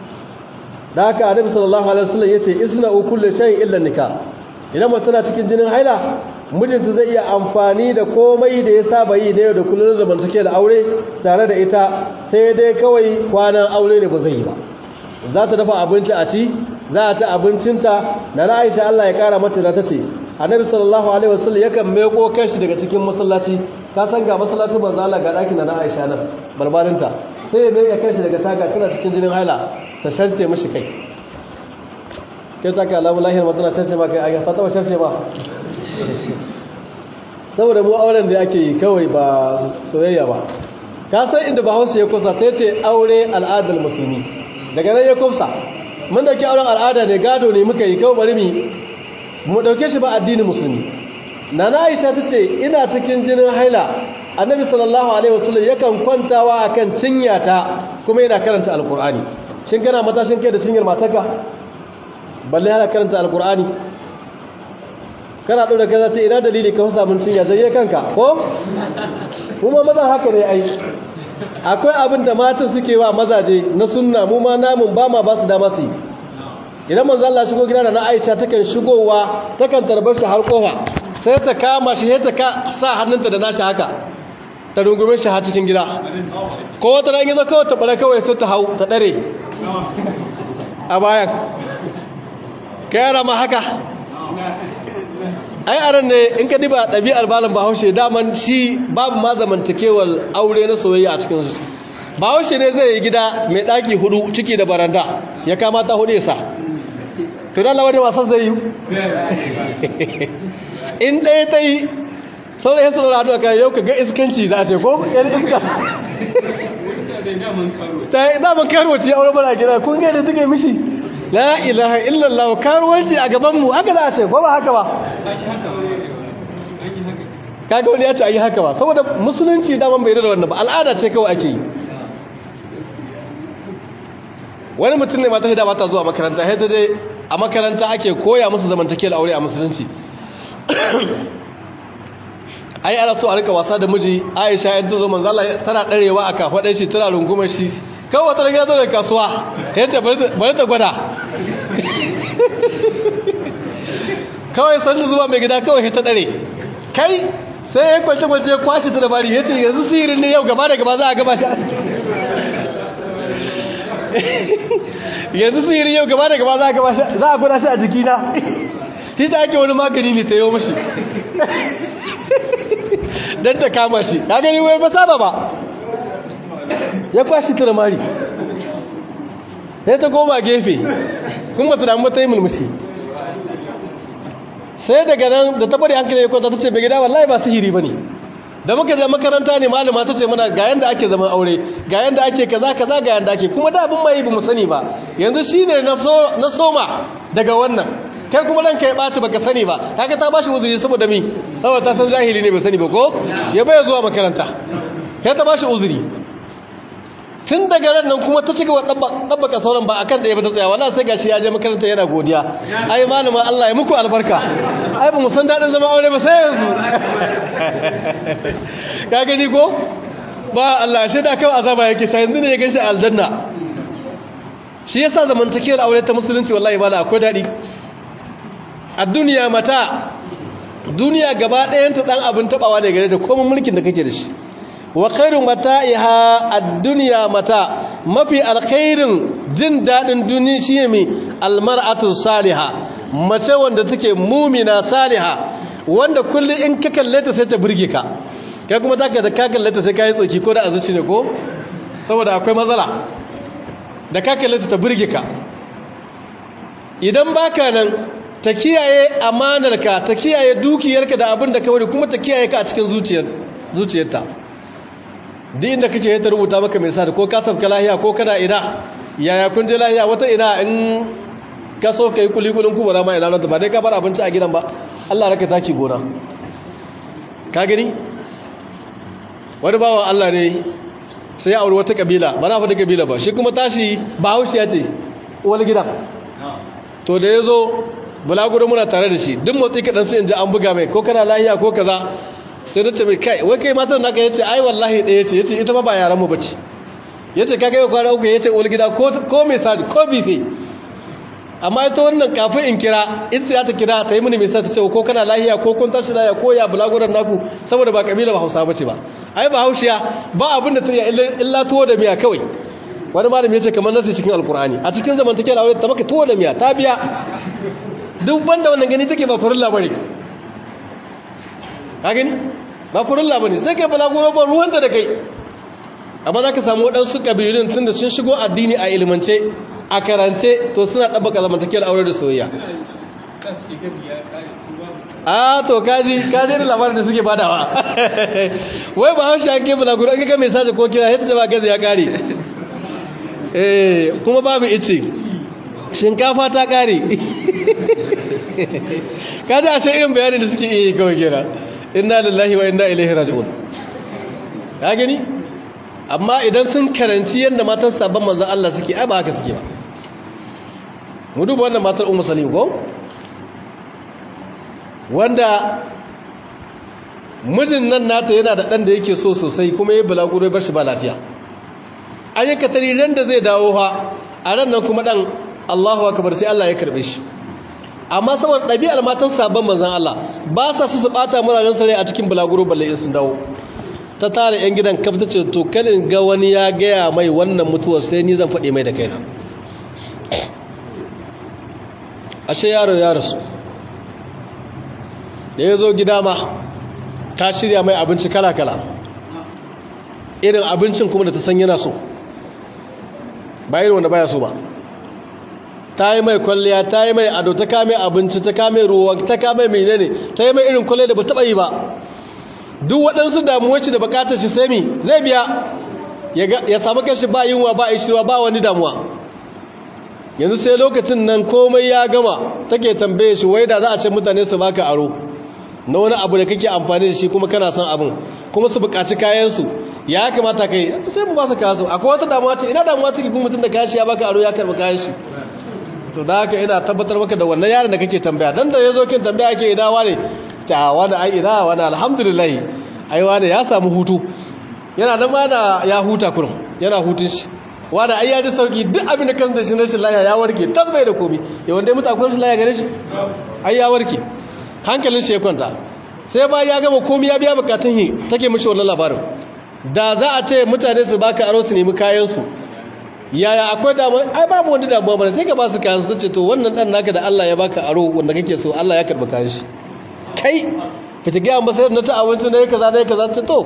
da haka annabi sallallahu alaihi wasallam yace isna'u kulli shay'in illa nikah idan mutum tana cikin jinin haila mijinta zai iya amfani da komai da ya saba yi da yau da kullum zamantake da aure tare da ita sai dai kawai kwanan aure ne ba zai yi ba za ta dafa abinci a ci za a ci abincinta na na aisha Allah ya kara mata da ta ce annabi sallallahu alaihi wasallam yakan meko kanshi daga cikin masallaci ka san ga masallacin manzo Allah ga dakin na Aisha nan barbarinta sai ya meka kanshi daga taga tana cikin jinin haila ta sharce mishi kai kai ta ka alamu lahiyar matana sharce ma kai a ta taba sharce ba saboda mu auren da ake yi kawai ba soyayya ba ka san inda bahaushe ya kusa sai ce aure al'adar musulmi daga nan ya kusa mun dauki auren al'ada ne gado ne muka yi kawai bari mu mu dauke shi ba addinin musulmi nana aisha ta ce ina cikin jinin haila annabi sallallahu alaihi wasallam yakan kwantawa akan cinyata kuma yana karanta alqur'ani shin kana matashin kai da cinyar matarka balle yana karanta alqur'ani kana ɗora kaza ce ina dalili ka fasa mun cinya zai kanka ko kuma mazan haka ne ai akwai abin da matan suke wa mazaje na sunna mu ma namun ba ma ba su dama su idan manzo Allah shigo gida da na Aisha takan shigowa takan tarbar shi har kofa sai ta kama shi sai ta ka sa hannunta da nashi haka ta rungume shi har cikin gida ko wata ran yazo kawai ta bare kawai sai ta hau ta dare a bayan kai ma haka ai aran ne in ka diba ɗabi'ar malam bahaushe daman shi babu ma zamantakewar aure na soyayya a cikin su bahaushe ne zai yi gida mai ɗaki hudu ciki da baranda ya kamata hudu ya sa to dan lawari wasan zai yi in ɗaya ta yi sauran yasa da hannu a kayan yau ka ga iskanci za a ce ko yan iska ta yi daman karuwaci aure mana gida kun gaida suke mishi la ilaha illallah karuwanci a gabanmu haka za a ce ko ba haka ba kaga wani ya ce ayi haka ba saboda musulunci daman bai da wannan ba al'ada ce kawai ake yi wani mutum ne mata hida mata zuwa makaranta hita dai a makaranta ake koya musu zamantakewar aure a musulunci ai ana so a rika wasa da miji aisha yadda zo manzo Allah tana darewa a kafaɗar shi tana rungumar shi kawai wata rage zo da kasuwa yace bari ta gwada kawai sannu zuwa mai gida kawai ta dare kai sai ya kwance kwance ya kwashe ta da bari yace yanzu sihirin ne yau gaba da gaba za a gaba shi yanzu sihirin yau gaba da gaba za a gaba shi za a gwada shi a jikina shi ta ake wani magani ne ta yi mashi don ta kama shi ka gani wai ba saba ba ya kwashi ta da mari sai ta goma gefe kuma ta damu ta yi mulmushi sai daga nan da ta bari hankali ya kwanta ta ce bai gida wallahi ba sihiri ba ne da muka da makaranta ne malama ta ce mana ga yanda ake zaman aure ga yanda ake kaza kaza ga yanda ake kuma da abin mai ba mu sani ba yanzu shine na soma daga wannan kai kuma ranka ya ɓaci baka sani ba kaga ta bashi uzuri saboda mi saboda ta san jahili ne bai sani ba ko ya bai zuwa makaranta kai ta bashi uzuri tun daga ran nan kuma ta cigaba dabbaka sauran ba akan ɗaya ba ta tsaya wannan sai gashi ya je makaranta yana godiya ai malama Allah ya muku albarka ai ba mu san dadin zama aure ba sai yanzu ka gani ko ba Allah shi da kawai azaba yake sai yanzu ne ya ganshi aljanna shi yasa zamantakewar aure ta musulunci wallahi ba akwai daɗi a duniya mata duniya gaba ɗayanta ɗan abin taɓawa ne gare da komai mulkin da kake da shi wa khairun mata'iha ad-dunya mata mafi alkhairin jin daɗin duniya shine mai almar'atu salihah mace wanda take mumina salihah wanda kullum in ka kalle ta sai ta burge ka kai kuma zaka da ka kalle ta sai ka yi tsoki ko da azuci ne ko saboda akwai matsala da ka kalle ta ta burge ka idan baka nan ta kiyaye amanarka ta kiyaye dukiyarka da abin da ka wari kuma ta kiyaye ka a cikin zuciyarta duk inda kake ta rubuta maka mai sa ko ka sabka lahiya ko kana ina yaya kun je lahiya wata ina in ka so ka yi kulikulin kubura ma ina ranta ba dai ka bar abinci a gidan ba Allah raka taki gona ka gani wani bawa Allah ne sai ya auri wata kabila ba na faɗi kabila ba shi kuma tashi ba haushi ya ce wani gidan to da ya zo bulaguro muna tare da shi duk motsi kaɗan sai in ji an buga mai ko kana lahiya ko kaza sai nace mai kai wai kai matar naka yace ai wallahi ɗaya yace yace ita ma ba yaran mu bace yace ka kai kwana uku yace ul gida ko ko message ko bife amma ita wannan kafin in kira in sai ta kira ta yi mini message ta ce ko kana lahiya ko kun tashi lahiya ko ya bulaguron naku saboda ba kabila ba Hausa bace ba ai ba Haushiya ba abin da ta yi illa tuwo da miya kawai wani malami yace kamar nasi cikin alkur'ani a cikin zamantakewar aure ta maka tuwo da miya ta biya duk banda wannan gani take ba farilla bane ka gani ba farilla bane sai kai balaguro ba ruwanta da kai amma zaka samu wadansu kabilun tunda sun shigo addini a ilmance a karance to suna dabbaka zamantakewar aure da soyayya a to kaji kaji da labarin da suke badawa wai ba haushi ake balaguro an ga message ko kira yadda ba gaza ya kare eh kuma babu ice shinkafa ta kare kaji a shan irin bayanin da suke iya yi kawai kera inna lillahi wa inna ilaihi raji'un ka gani amma idan sun karanci yadda matan sabon manzan Allah suke ai ba haka suke ba mu duba wannan matar ummu salim ko wanda mijin nan nata yana da ɗan da yake so sosai kuma ya bulaguro bar shi ba lafiya an yi katari ran da zai dawo ha a ran nan kuma ɗan Allahu akbar sai Allah ya karɓe shi amma saboda ɗabi'ar matan sabon manzan Allah ba sa su su ɓata mazajen sare a cikin bulaguro balle in sun dawo ta tara 'yan gidan kaf ta ce to kalin ga wani ya gaya mai wannan mutuwar sai ni zan faɗi mai da kaina ashe yaro ya rasu da ya zo gida ma ta shirya mai abinci kala-kala irin abincin kuma da ta san yana so ba irin wanda baya so ba ta yi mai kwalliya ta yi mai ado ta kame abinci ta kame ruwa ta kame menene ta yi mai irin kwalliya da ba taɓa yi ba duk waɗansu damuwarci da bukatar shi sai mi zai biya ya samu kashi ba yunwa ba ishirwa ba wani damuwa yanzu sai lokacin nan komai ya gama take tambaye shi wai da za a ce mutane su baka aro na wani abu da kake amfani da shi kuma kana son abin kuma su bukaci kayansu ya kamata kai sai mu ba su kayansu akwai wata damuwa ce ina damuwa take kuma mutum da kayan shi ya baka aro ya karɓi kayan shi to da haka ina tabbatar maka da wannan yaron da kake tambaya dan da yazo kin tambaya ke idawa ne ta wani ai ina wani alhamdulillah ai wani ya samu hutu yana nan ma da ya huta kurum yana hutun shi wani ai ya ji sauki duk abin da kan da shi rashin lafiya ya warke tasbai da komi ya wanda ya mutu akwai rashin lafiya gare shi ai ya warke hankalin shi ya kwanta sai ba ya gama komi ya biya bukatun yi take mishi wannan labarin da za a ce mutane su baka aro su nemi kayan su yaya akwai damuwa ai babu wani damuwa ba sai ka ba su kayan su ce to wannan dan naka da Allah ya baka aro wanda kake so Allah ya karba kayan shi kai ka ta gaya masa na ta abinci na yi kaza na yi kaza ta to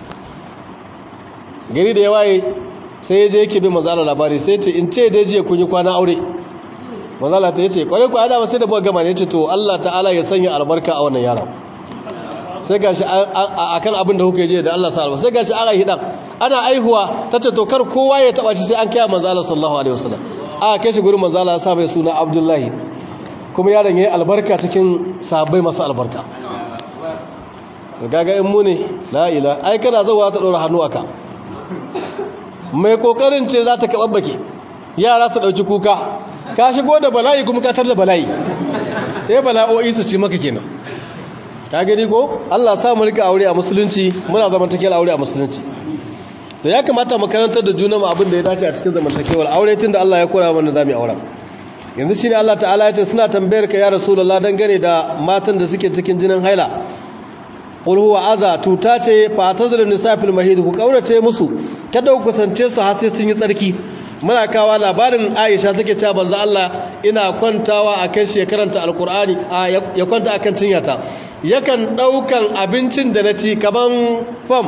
gari da ya waye sai ya je yake bin mazala labari sai ce in ce dai jiya kun yi kwana aure mazala ta yace kwarai ku ana sai da buga gama ne ce to Allah ta'ala ya sanya albarka a wannan yaron sai gashi akan abin da kuka je da Allah sa albarka sai gashi aka yi dan ana aihuwa tace to kar kowa ya taba shi sai an kai manzo Allah sallallahu alaihi wasallam aka kai shi gurin manzo Allah ya sa mai suna Abdullahi kuma yaron yayi albarka cikin sahabbai masu albarka gaga in mu ne la ila ai kana zuwa ta dora hannu aka mai kokarin ce za ta kababbake yara su dauki kuka ka shigo da bala'i kuma ka tar da bala'i eh bala'o'i su ci maka kenan ka gani ko Allah sa mu rika aure a musulunci muna zamantakewar aure a musulunci to ya kamata mu karantar da junanmu abin da ya dace a cikin zamantakewar aure tunda Allah ya koya mana zamu aure yanzu shine Allah ta'ala ya ce suna tambayar ka ya rasulullah dangane da matan da suke cikin jinin haila qul huwa aza tuta ce fa tazlu nisafil mahid ku kaurace musu kada ku kusance su har sai sun yi tsarki muna kawa labarin Aisha take cewa banza Allah ina kwantawa akan shekaranta alqur'ani ya kwanta akan cinyata yakan daukan abincin da naci kaman fam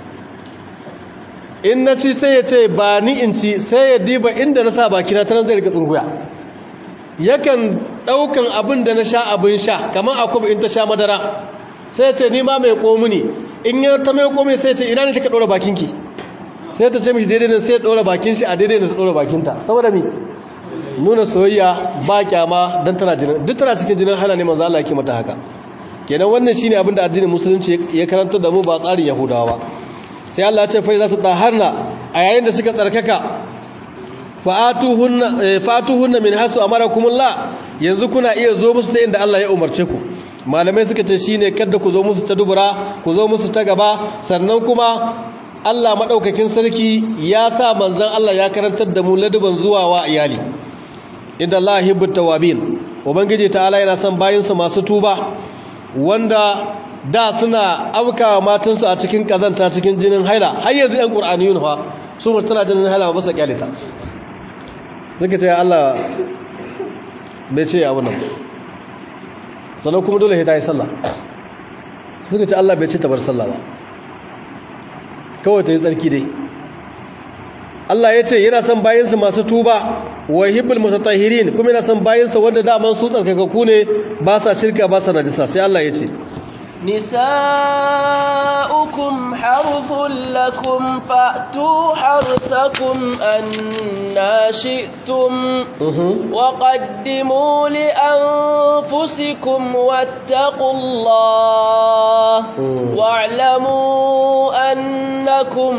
in naci sai ya ce ba ni in ci sai ya diba inda na sa baki na tanan zai rika tsunguya yakan daukan abin da na sha abin sha kaman akwai in ta sha madara sai ya ce ni ma mai komuni in ya ta mai komuni sai ya ce ina ne kika dora bakinki sai ta ce mishi daidai ne sai ya dora bakin shi a daidai ne ta dora bakinta saboda mi nuna soyayya ba kyama dan tana jinin duk tana cikin jinin hala ne manzo Allah yake mata haka kenan wannan shine abin da addinin musulunci ya karanta da mu ba tsarin yahudawa ba sai Allah ya ce fa za ta taharna a yayin da suka tsarkaka fa'atuhunna fa'atuhunna min hasu amarakumullah yanzu kuna iya zo musu ta inda Allah ya umarce ku malamai suka ce shine kada ku zo musu ta dubura ku zo musu ta gaba sannan kuma Allah madaukakin sarki ya sa manzon Allah ya karantar da mu laduban zuwa wa iyali inda Allah yuhibbut tawabin ubangiji ta'ala yana son bayinsa masu tuba wanda da suna aukawa matansu a cikin kazanta cikin jinin haila har yanzu ɗan qur'aniyun fa su mutuna jinin haila ba su kyalita suka ce Allah bai ce abu nan sannan kuma dole ta yi sallah suka ce Allah bai ce ta bar sallah ba kawai ta yi tsarki dai Allah ya ce yana son bayansa masu tuba wa hibbul mutatahhirin kuma yana son bayansa wanda daman su tsarkakaku ne ba sa shirka ba sa najisa sai Allah ya ce نساؤكم حرث لكم فأتوا حرثكم أنا شئتم وقدموا لأنفسكم واتقوا الله واعلموا أنكم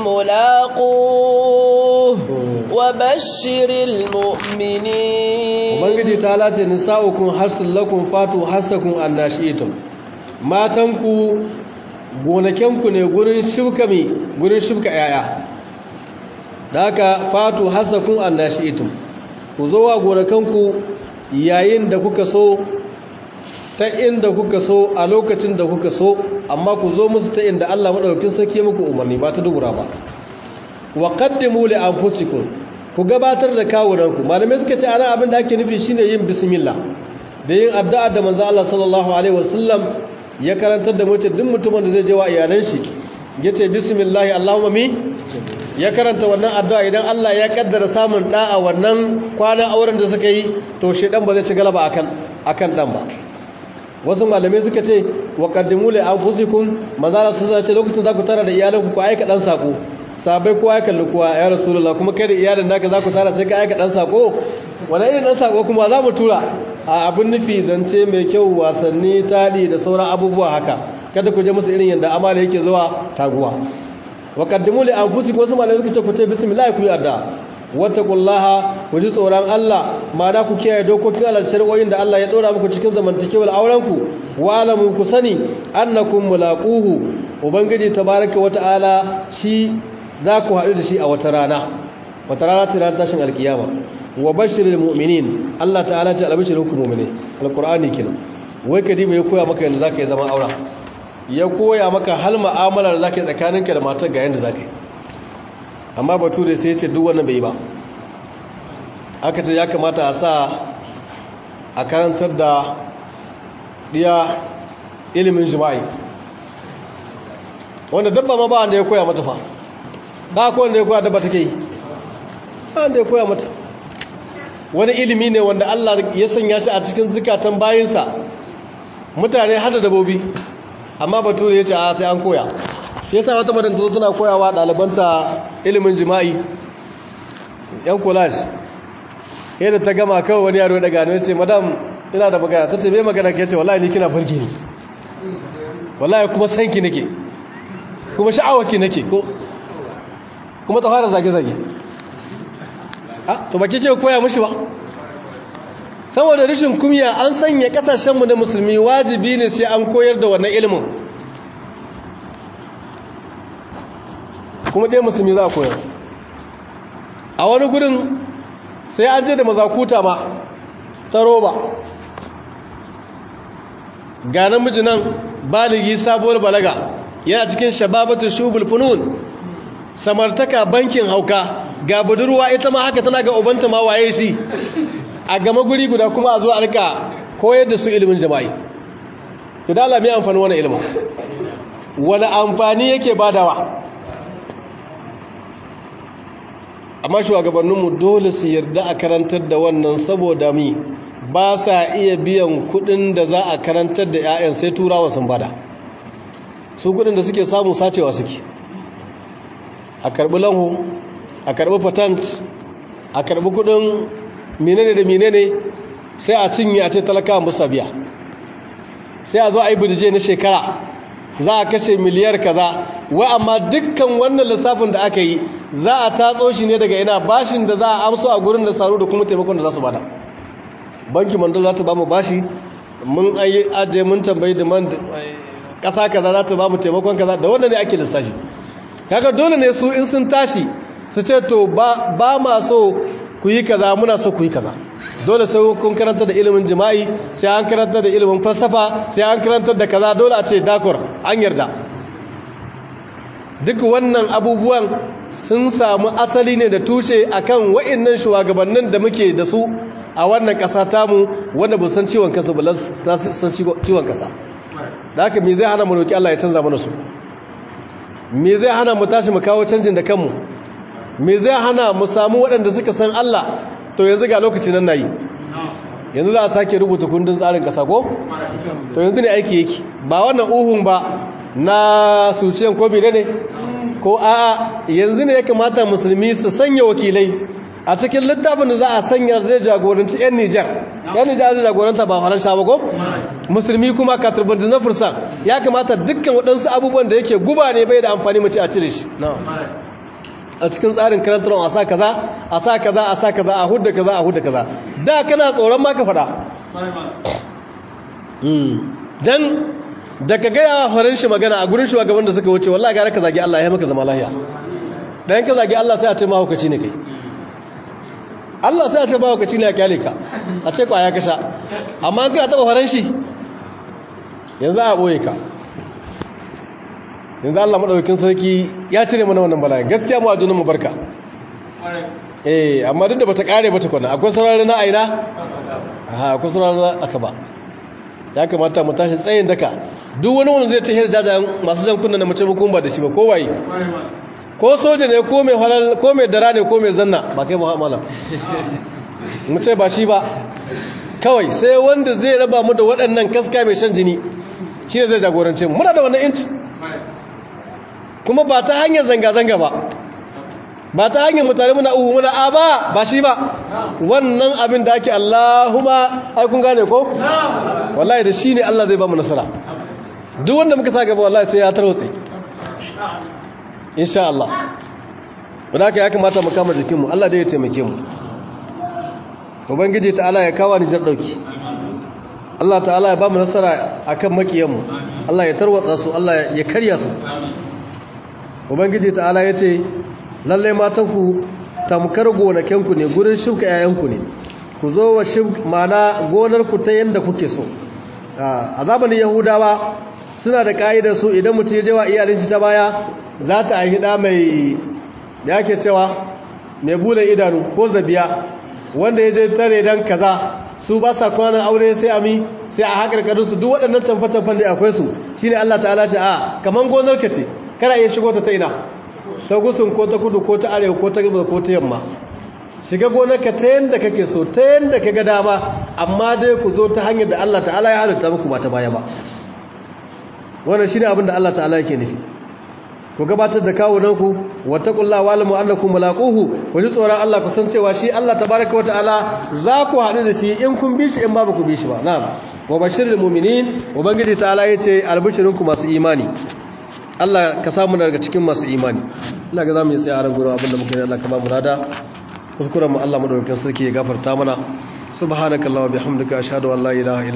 ملاقوه وبشر المؤمنين ومن تعالى نساؤكم حرث لكم فأتوا حرثكم أنا شئتم matanku gonakenku ne gurin shibka mi gurin shibka yaya da haka fatu hasakun annashi'itum ku zo wa gonakanku yayin da kuka so ta inda kuka so a lokacin da kuka so amma ku zo musu ta inda Allah madaukakin sarki muku umarni ba ta dubura ba wa qaddimu li anfusikum ku gabatar da kawunanku malamai suka ce ana abin da ake nufi shine yin bismillah da yin addu'a da manzo Allah sallallahu alaihi wasallam ya karantar da mutum duk mutumin da zai je wa iyalan shi yace bismillah allahumma mi ya karanta wannan addu'a idan Allah ya kaddara samun da a wannan kwanan auren da suka yi to shedan ba zai ci galaba akan akan dan ba wasu malamai suka ce wa qaddimu li anfusikum manzala su ce lokacin zaku tara da iyalanku ku aika dan sako sabai kowa ya kalli kowa ya rasulullah kuma kai da iyalin naka zaku tara sai ka aika dan sako wani irin dan sako kuma za mu tura a abin nufi zance mai kyau wasanni tadi da sauran abubuwa haka kada ku je musu irin yadda amala yake zuwa taguwa wa qaddimu li anfusikum wasu malamai suka ce ku ce bismillah ku yi adda wattaqullaha ku ji tsoron Allah ma'ana ku kiyaye dokokin Allah shari'o'in da Allah ya dora muku cikin zamantakewar auren ku wa alamu ku sani annakum mulaquhu ubangiji tabaraka wata'ala shi za ku haɗu da shi a wata rana wata rana ta ranar tashin alkiyama wa bashiril mu'minin Allah ta'ala ce albashirul mu'mini alqur'ani kenan wai kadiba ya koya maka yanda zaka yi zaman aura ya koya maka hal mu'amalar zaka yi tsakaninka da matar ga yanda zaka yi amma bature sai ya ce duk wannan bai yi ba aka ce ya kamata a sa a karantar da diya ilimin jima'i wanda dabba ma ba wanda ya koya mata fa ba ko wanda ya koya dabba take yi ba wanda ya koya mata wani ilimi ne wanda Allah ya sanya shi a cikin zukatan bayinsa mutane hada dabobi amma bature ya ce a sai an koya shi yasa wata madan zo tana koyawa ɗalibanta ilimin jima'i yan collage yadda ta gama kawai wani yaro daga ne ce madam ina da magana ta ce mai magana ke ce wallahi ni kina farki ne wallahi kuma sanki nake kuma sha'awaki nake ko kuma ta fara zage-zage a to ba kike koya mishi ba saboda rashin kumya an sanya kasashenmu na musulmi wajibi ne sai an koyar da wannan ilimin kuma ɗaya musulmi za a koyar a wani gurin sai an je da mazakuta ma ta roba ga namiji nan baligi sabuwar balaga yana cikin shababatu shubul funun samartaka bankin hauka ga budurwa ita ma haka tana ga ubanta ma waye shi a gama guri guda kuma a zo a rika koyar da su ilimin jama'i to da Allah mai amfani wani ilimin wani amfani yake badawa amma shugabanninmu dole su yarda a karantar da wannan saboda mi ba sa iya biyan kudin da za a karantar da 'ya'yan sai turawa sun bada su kudin da suke samu sacewa suke a karbi lanho a karbi patent a karbi kudin menene da menene sai a cinye a ce talakawa musa biya sai a zo a yi budije na shekara za a kashe miliyar kaza wa amma dukkan wannan lissafin da aka yi za a tatso shi ne daga ina bashin da za a amso a gurin da saru da kuma taimakon da za su bada banki mandal za ta ba mu bashi mun aje mun tambayi da man kasa kaza za ta ba mu taimakon kaza da wannan ne ake lissafi kaga dole ne su in sun tashi su ce to ba ba ma so ku yi kaza muna so ku yi kaza dole sai kun karanta da ilimin jima'i sai an karanta da ilimin falsafa sai an karanta da kaza dole a ce dakor an yarda duk wannan abubuwan sun samu asali ne da tushe akan wa'annan shugabannin da muke da su a wannan ƙasa tamu wanda ba san ciwon kansu ba san ciwon ƙasa da haka me zai hana mu roki Allah ya canza mana su me zai hana mu tashi mu kawo canjin da kanmu me zai hana mu samu waɗanda suka san Allah to yanzu ga lokaci nan nayi yanzu za a sake rubuta kundin tsarin ƙasa ko to yanzu ne aiki yake ba wannan uhun ba na suciyan ko bire ne ko a yanzu ne ya kamata musulmi su sanya wakilai a cikin littafin da za a sanya zai jagoranci 'yan nijar 'yan nijar zai jagoranta ba faransa ba ko musulmi kuma katurbanci na fursa ya kamata dukkan waɗansu abubuwan da yake guba ne bai da amfani mace a cire shi a cikin tsarin karantar a sa kaza a sa kaza a sa kaza a hudda kaza a hudda kaza da kana tsoron ma ka faɗa dan da ka gaya farin shi magana a gurin shugaban da suka wuce wallahi gara ka zagi Allah ya maka zama lahiya dan ka zagi Allah sai a ce mahaukaci ne kai Allah sai a ce mahaukaci ne a kyale ka a ce kwaya ka sha amma ka taba farin shi yanzu a boye ka yanzu Allah madaukakin sarki ya cire mana wannan bala'i gaskiya mu a junan mu barka eh amma duk da bata kare bata kwana akwai saurari na aina ha akwai saurari na aka ba ya kamata mu tashi tsayin daka duk wani wanda zai tahiyar jajayen masu jan kunna na mace ba ba da shi ba ko waye ko soja ne ko mai halal ko mai dara ne ko mai zanna ba kai muhammala mu ce ba shi ba kawai sai wanda zai raba mu da waɗannan kaska mai shan jini shi ne zai jagorance mu muna da wannan inci kuma ba ta hanyar zanga-zanga ba ba ta hanyar mutane muna uhu muna a ba ba shi ba wannan abin da ake Allahumma ai kun gane ko wallahi da shi ne Allah zai ba mu nasara duk wanda muka sa gaba wallahi sai ya tarwatse insha Allah wanda haka ya kamata mu kama jikinmu Allah dai ya taimake mu ubangiji ta Allah ya kawo ni jar dauki Allah ta'ala ya ba mu nasara akan makiyanmu Allah ya tarwatsa su Allah ya karya su ubangiji ta'ala ya ce lalle matanku tamkar gonakenku ne gurin shuka 'ya'yanku ne ku zo wa mana gonarku ta yadda kuke so a zamanin yahudawa suna da ka'idar su idan mutum ya jewa iyalinci ta baya za ta aihi ɗa mai da yake cewa mai bulan idanu ko zabiya wanda ya je tare don kaza su ba sa kwanan aure sai ami sai a haƙarƙarin su duk waɗannan tamfe-tamfen da akwai su shine Allah ta'ala ce a kaman gonarka ce kana iya shigo ta ta ina ta gusun ko ta kudu ko ta arewa ko ta gaba ko ta yamma shiga gonarka ta yanda kake so ta yanda ka ga dama amma dai ku zo ta hanyar da Allah ta'ala ya halitta muku ba ta baya ba wannan shine abin da Allah ta'ala yake nufi ku gabatar da kawunanku wattaqullaha wa'lamu annakum mulaquhu ku ji tsoron Allah ku san cewa shi Allah tabaaraka wa ta'ala za ku haɗu da shi in kun bi shi in ba ku bi shi ba na'am wa bashirul mu'minin ubangiji ta'ala yace albishirinku masu imani Allah ka samu daga cikin masu imani ina ga zamu yi tsaya a ran gurin abinda muka yi Allah ka ba mu rada kuskuren mu Allah madaukakin sarki ya gafarta mana subhanakallahumma bihamdika ashhadu an la ilaha